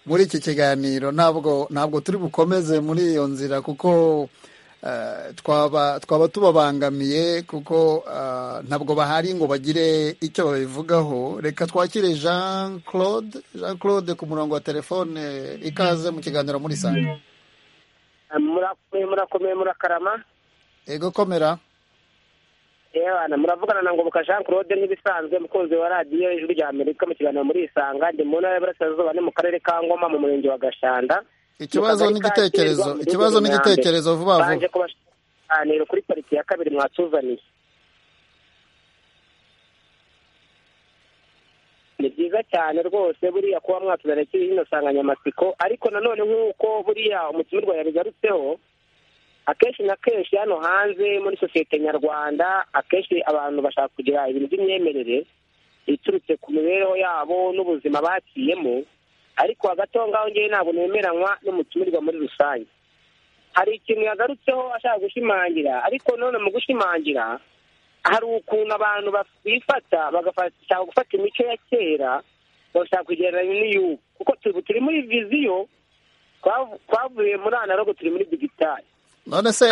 muri iki kiganiro ntabwo ntabwo turi bukomeze muri iyo nzira kuko twaba twaba tubabangamiye kuko ntabwo bahari ngo bagire icyo babivugaho reka twakire jean claude jean claude ku murongo wa telefone ikaze mu kiganiro muri sanga murakomeye murakomeye murakarama yego komera yewana muravugana na ngoboka jean claude nk'ibisanzwe umukunzi wa radiyo ijwi rya amerika mu kiganiro muri isanga ndi mu ntara y'uburasirazuba ni mu karere ka ngoma mu murenge wa gashanda ikibazo n'igitekerezo ikibazo n'igitekerezo vuba vuba baje kubashanira kuri pariki ya kabiri mwatuzaniye ni byiza cyane rwose buriya kuba mwatuzaniye kiri ino nsanganyamatsiko ariko nanone nk'uko buriya umutumirwa yabigarutseho akenshi na kenshi hano hanze muri sosiyete nyarwanda akenshi abantu bashaka kugira ibintu by'imyemerere iturutse ku mibereho yabo n'ubuzima baciyemo ariko hagati aho ngaho ngewe ntabwo nemeranywa n'umutumirwa muri rusange hari ikintu yagarutseho ashaka gushimangira ariko none mu gushimangira hari ukuntu abantu bifata bagashaka gufata imico ya kera bagashaka kugereranya n'iy'ubu kuko turi muri viziyo twavuye muri analogo turi muri digitari none se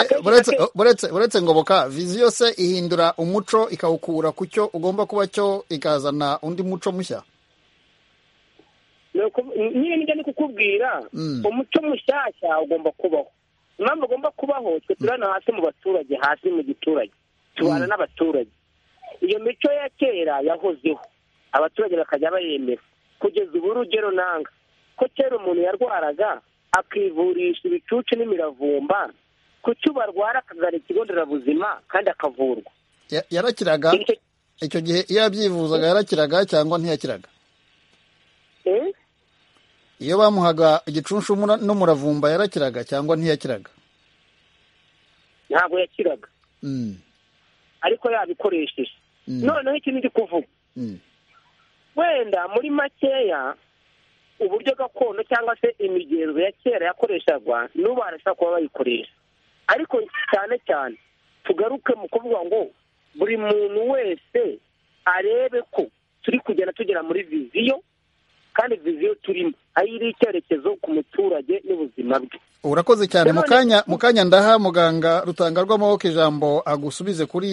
buretse ngoboka viziyo se ihindura umuco ikawukura ku cyo ugomba kuba cyo ikazana undi muco mushya nyine nijya ni kukubwira umuco mushyashya ugomba kubaho impamvu ugomba kubaho twe turana hasi mu baturage hasi mu giturage tubana n'abaturage iyo mico ya kera yahozeho abaturage bakajya bayemera kugeza ubu urugero nanga ko kera umuntu yarwaraga akivurisha ibicucu n'imiravumba ku cyo barwara akagana ikigo nderabuzima kandi akavurwa yarakiraga icyo gihe iyo yabyivuzaga yarakiraga cyangwa ntiyakiraga iyo bamuhaga igicunshu n'umuravumba yarakiraga cyangwa ntiyakiraga ntabwo yakiraga ariko yabikoresheje noneho ikintu ndi kuvuga wenda muri makeya uburyo gakondo cyangwa se imigenzo ya kera yakoreshaga n'ubu barashaka kuba bayikoresha ariko cyane cyane tugaruke mu kuvuga ngo buri muntu wese arebe ko turi kugenda tugera muri viziyo kandi viziyo turimo aho iri icyerekezo ku muturage n'ubuzima bwe urakoze cyane mu kanya ndaha muganga rutangarwa amaboko ijambo agusubize kuri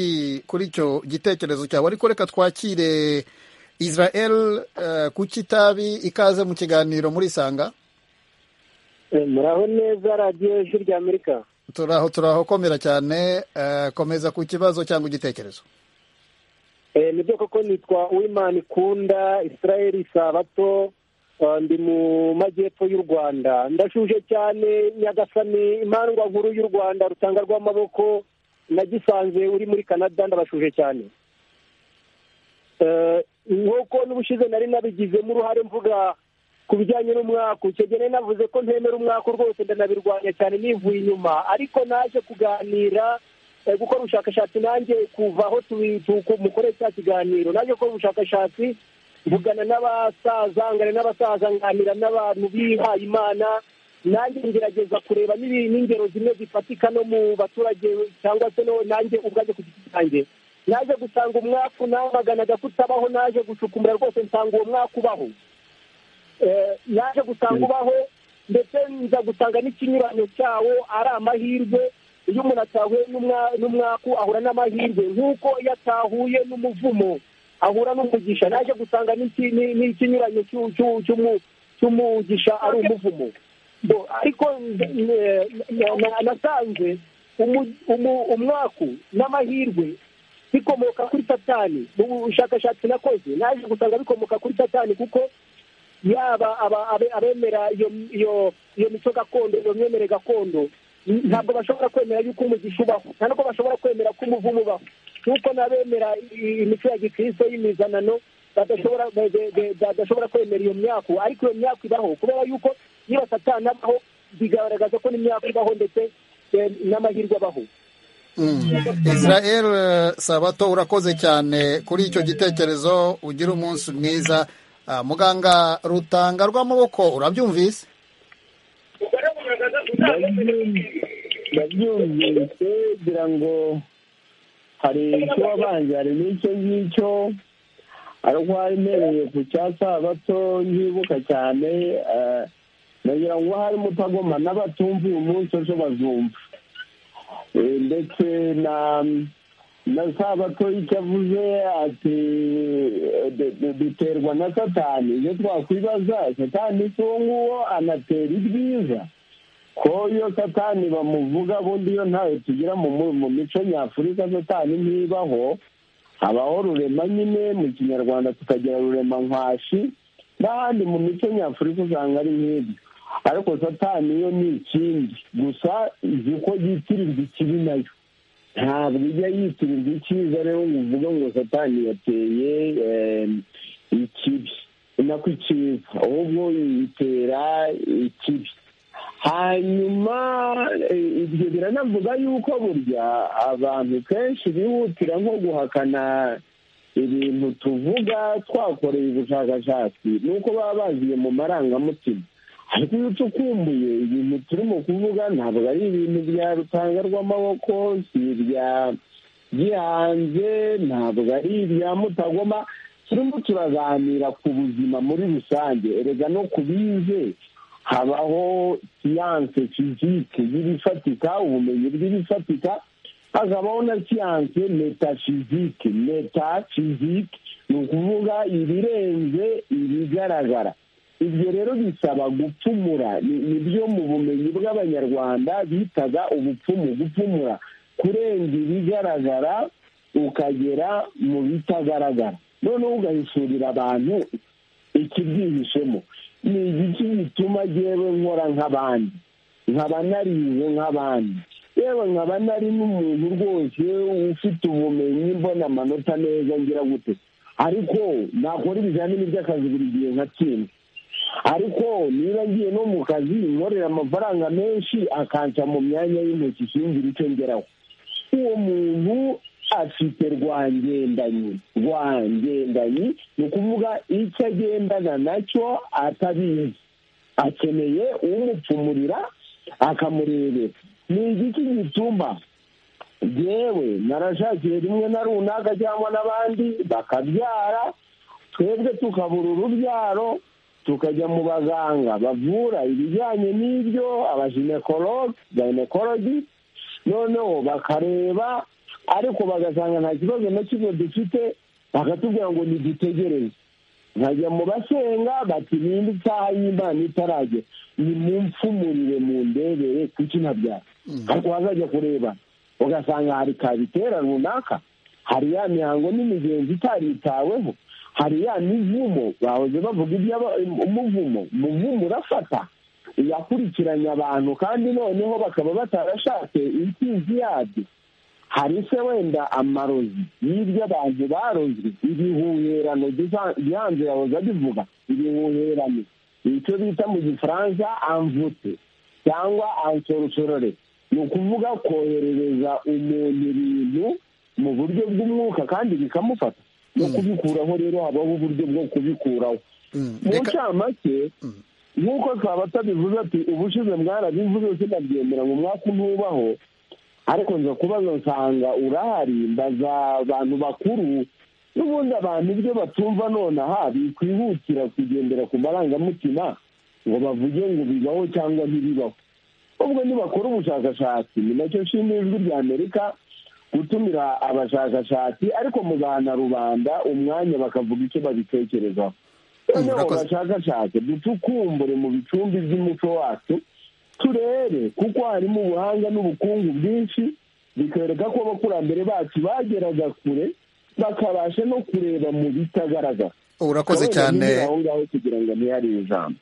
kuri icyo gitekerezo cyawe ariko reka twakire israel ku kitabi ikaze mu kiganiro muri sanga muraho neza radiyo ijwi rya amerika turaho turaho komera cyane komeza ku kibazo cyangwa igitekerezo nibyo koko nitwa uwimana ikunda israel sabato ndi mu majyepfo y'u rwanda ndashuje cyane nyagasani imandwa nkuru y'u rwanda rutanga rw'amaboko nagisanze uri muri canada ndabashuje cyane nk'uko n'ubushize nari nabigizemo uruhare mvuga ku bijyanye n'umwaka ukegeneye navuze ko ntemera umwaka rwose ndanabirwanya cyane nivuye inyuma ariko naje kuganira gukora ubushakashatsi nanjye kuva aho mukore cya kiganiro naje gukora ubushakashatsi mvugana n'abasaza ngana n'abasaza nganira n'abantu bihaye imana nanjye ngerageza kureba n'ingero zimwe zifatika no mu baturage cyangwa se nanjye ubwaje ku giti cyanjye naje gusanga umwaka unamaganaga kutabaho naje gushukumura rwose nsanga uwo mwaka ubaho naje gusanga ubaho ndetse nza gusanga n'ikinyuranyo cyawo ari amahirwe iyo umuntu atahuye n'umwaku ahura n'amahirwe nk'uko iyo atahuye n'umuvumo ahura n'umugisha naje gusanga n'ikinyuranyo cy'umugisha ari umuvumo ariko nasanze umwaku n'amahirwe bikomoka kuri satani mu bushakashatsi nakoze naje gusanga bikomoka kuri satani kuko yaba abemera iyo mico gakondo iyo myemerere gakondo ntabwo bashobora kwemera yuko umugisha ubaho nta nubwo bashobora kwemera ko umuvumo ubaho nk'uko n'abemera imico ya gikristo y'imizanano badashobora kwemera iyo myaka ariko iyo myaka ibaho kubera yuko niba satana abaho bigaragaza ko n'imyaka ibaho ndetse n'amahirwe abaho israel sabato urakoze cyane kuri icyo gitekerezo ugira umunsi mwiza muganga rutanga rw'amaboko urabyumvise ndabyumvise kugira ngo hari icyo wabanje hari n'icyo ngicyo ariko hari ntereye ku cya sabato ntibuka cyane nagira ngo harimo utagoma n'abatumva uyu munsi ejo bazumva ndetse na na sabato icyo avuze ati duterwa na satani iyo twakwibaza satani si uwo nguwo anatera ibyiza ko iyo satani bamuvuga bundi iyo ntayo tugira mu mico nyafurika satani ntibaho habaho rurema nyine mu kinyarwanda tukagira rurema nkwashi n'ahandi mu mico nyafurika usanga ari nk'ibyo ariko satani yo ni ikindi gusa izi ko yitirirwa ikibi nayo ntabwo ijya yitirirwa icyiza rero ngo uvuge ngo satani yateye ikibi nako icyiza ahubwo yitera ikibi hanyuma ibyo biranavuga yuko burya abantu kenshi bihutira nko guhakana ibintu tuvuga twakoreye ubushakashatsi nuko baba baziye mu marangamutima ariko iyo ucukumbuye ibintu turimo kuvuga ntabwo ari ibintu bya rutanga rw'amaboko si ibya gihanze ntabwo ari ibya mutagoma turimo turaganira ku buzima muri rusange erega no ku bize habaho siyanse fizike y'ibifatika ubumenyi bw'ibifatika hakabaho na siyanse metafizike metafizike ni ukuvuga ibirenze ibigaragara ibyo rero bisaba gupfumura ni byo mu bumenyi bw'abanyarwanda bitaga ubupfumu gupfumura kurenga ibigaragara ukagera mu bitagaragara noneho ugahisurira abantu ikibyihishemo ni igiki gituma yewe nkora nk'abandi nkaba narize nk'abandi yewe nkaba nari n'umuntu rwose ufite ubumenyi mbona amanota neza ngira gute ariko nakora ibizamini by'akazi buri gihe nkatsinda ariko niba ngiye no mu kazi nkorera amafaranga menshi akanca mu myanya y'intoki singira icyo ngeraho uwo muntu afite rwangendanyi rwangendanyi ni ukuvuga icyo agendana nacyo atabizi akeneye umupfumurira akamurebera ni igiki gituma yewe narashakiye rimwe na runaka cyangwa n'abandi bakabyara twebwe tukabura urubyaro tukajya mu baganga bavura ibijyanye n'ibyo abajinekorodi noneho bakareba ariko bagasanga nta kibazo na kimwe dufite bakatubwira ngo ntidutegereze nkajya mu basenga bati ninde isaha y'imana itaragera ni mu mfumurire mu ndebere kuki ntabyara ariko wazajya kureba ugasanga hari kabitera runaka hari ya mihango n'imigenzo itaritaweho hari ya mivumo bahoze bavuga iby'umuvumo umuvumo urafata yakurikiranye abantu kandi noneho bakaba batarashatse imfizi yabyo hari se wenda amarozi y'ibyo abantu barozi ibihuherano gihanze yahoze abivuga ibihuherano icyo bita mu gifaransa amvute cyangwa ansorosorore ni ukuvuga koherereza umuntu ibintu mu buryo bw'umwuka kandi bikamufata no kubikuraho rero habaho uburyo bwo kubikuraho mu ncamake nk'uko twaba tabivuze ati ubushize mwarabivuze sinabyemera ngo umwaka ntubaho ariko nza kubaza nsanga urahari mbaza abantu bakuru n'ubundi abantu ibyo batumva nonaha bikwihutira kugendera ku marangamutima ngo bavuge ngo bibaho cyangwa ntibibaho ubwo nibakora ubushakashatsi ni nacyo nshimira ijwi rya amerika gutumira abashakashatsi ariko mugahana rubanda umwanya bakavuga icyo babitekerezaho noneho bashakashatse dutukumbure mu bicumbi by'umuco wacu turebe kuko harimo ubuhanga n'ubukungu bwinshi bikwereka ko abakurambere bacu bageraga kure bakabasha no kureba mu bitagaragara urakoze cyane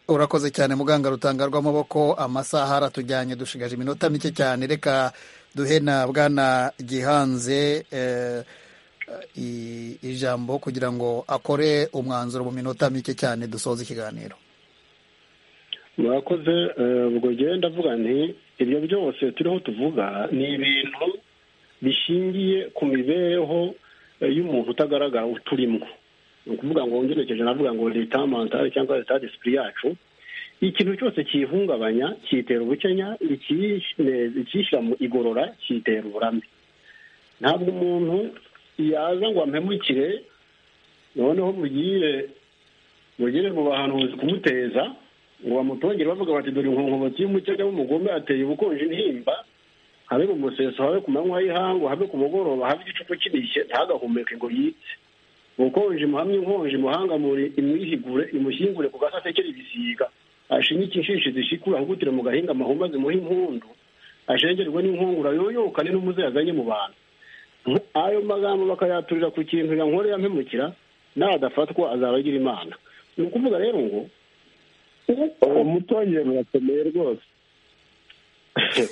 urakoze cyane muganga rutangarwa amaboko amasaha aratujyanye dushigaje iminota mike cyane reka duhe na bwana gihanze ijambo kugira ngo akore umwanzuro mu minota mike cyane dusoza ikiganiro murakoze ubwo ngenda avuga nti ibyo byose turiho tuvuga ni ibintu bishingiye ku mibereho y'umuntu utagaragara uturimo ni ukuvuga ngo ngerekeje navuga ngo leta mantare cyangwa leta disipuri yacu ikintu cyose kiyihungabanya kiyitera ubukenya ikiyishyira mu igorora kiyitera uburambe ntabwo umuntu yaza ngo ampemukire noneho mugire mugire mu bahanuzi kumuteza ngo bamutongere bavuga bati dore inkonkobotsi y'umukenya w'umugome ateye ubukonje intimba habe mu museso habe ku manywa y'ihangu habe ku mugoroba habe igicuku kinishye ntagahumeke ngo yitse ubukonje muhamye inkonje muhangamure imwihigure imushyingure ku gasasekere ibisiga ashinyike inshishi zishikura ahugutire mu gahinga amahumba zimuha impundu ashengerwe n'inkungura yoyokane n'umuze yazanye mu bantu ayo magambo bakayaturira ku kintu yankore yampemukira nadafatwa azaba agira imana ni ukuvuga rero ngo uwo mutongero urakomeye rwose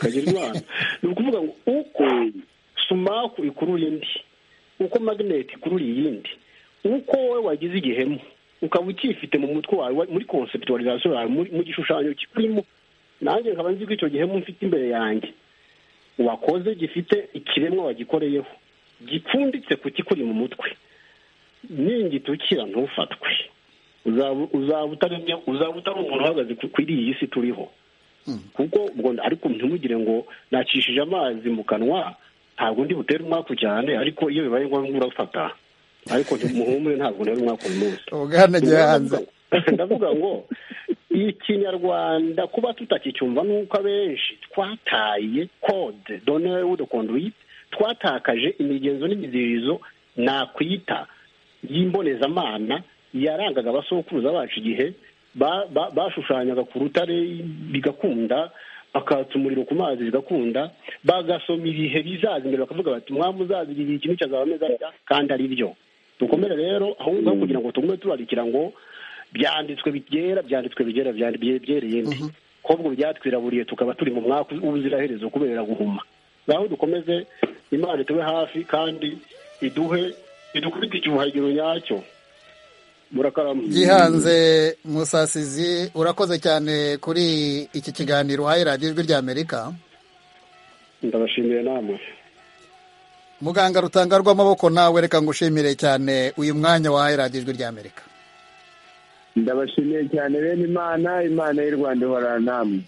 kagira imana ni ukuvuga ngo uko sumaku ikurura indi uko magneti ikurura iyindi uko wowe wagize igihemu ukaba ukifite mu mutwe wawe muri konsepituwarizasiyo yawe mu gishushanyo kirimo nanjye nkaba nzi ko icyo gihemu mfite imbere yanjye wakoze gifite ikiremwa wagikoreyeho gipfunditse ku kikuri mu mutwe ningitukira ntufatwe uzaba utari umuntu uhagaze kuri iyi si turiho kuko ariko ntimugire ngo nakishije amazi mu kanwa ntabwo ndi butere umwaku cyane ariko iyo bibaye ngombwa urafata ariko muhumure ntabwo nari umwaku uyu munsi ubwana gihanze ndavuga ngo ikinyarwanda kuba tutakicyumva nuko abenshi twataye kode donere wudu konduwiti twatakaje imigenzo n'imizirizo nakwita y'imbonezamana yarangaga abasokuruza bacu igihe bashushanyaga ku rutare bigakunda bakatsa umuriro ku mazi bigakunda bagasoma ibihe bizaza imbere bakavuga bati mwamuzazira igihe ikintu cyazaba ameze atya kandi ari byo dukomere rero aho ngaho kugira ngo tugume turarikira ngo byanditswe byera byanditswe bigera byereye ndi ahubwo byatwiraburiye tukaba turi mu mwaka w'ubuziraherezo kubera guhuma ngaho dukomeze imana itube hafi kandi iduhe idukubite icyuhagiro nyacyo gihanze musasizi urakoze cyane kuri iki kiganiro uhaye radiyo ijwi rya amerika ndabashimiye namwe muganga rutangarwa amaboko nawe reka ngushimire cyane uyu mwanya wahaye radiyo ijwi rya amerika ndabashimiye cyane bene imana imana y'u rwanda ihorana namwe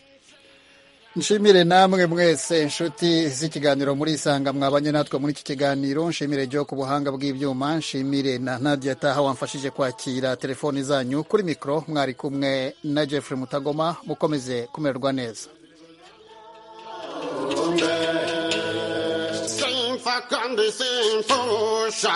nshimire namwe mwese inshuti z'ikiganiro muri isanga mwabanye natwe muri iki kiganiro nshimire jyo ku buhanga bw'ibyuma nshimire na nadia taha wamfashije kwakira telefoni zanyu kuri mikoro mwari kumwe na jeffrey mutagoma mukomeze kumererwa neza simfa kandi simfusha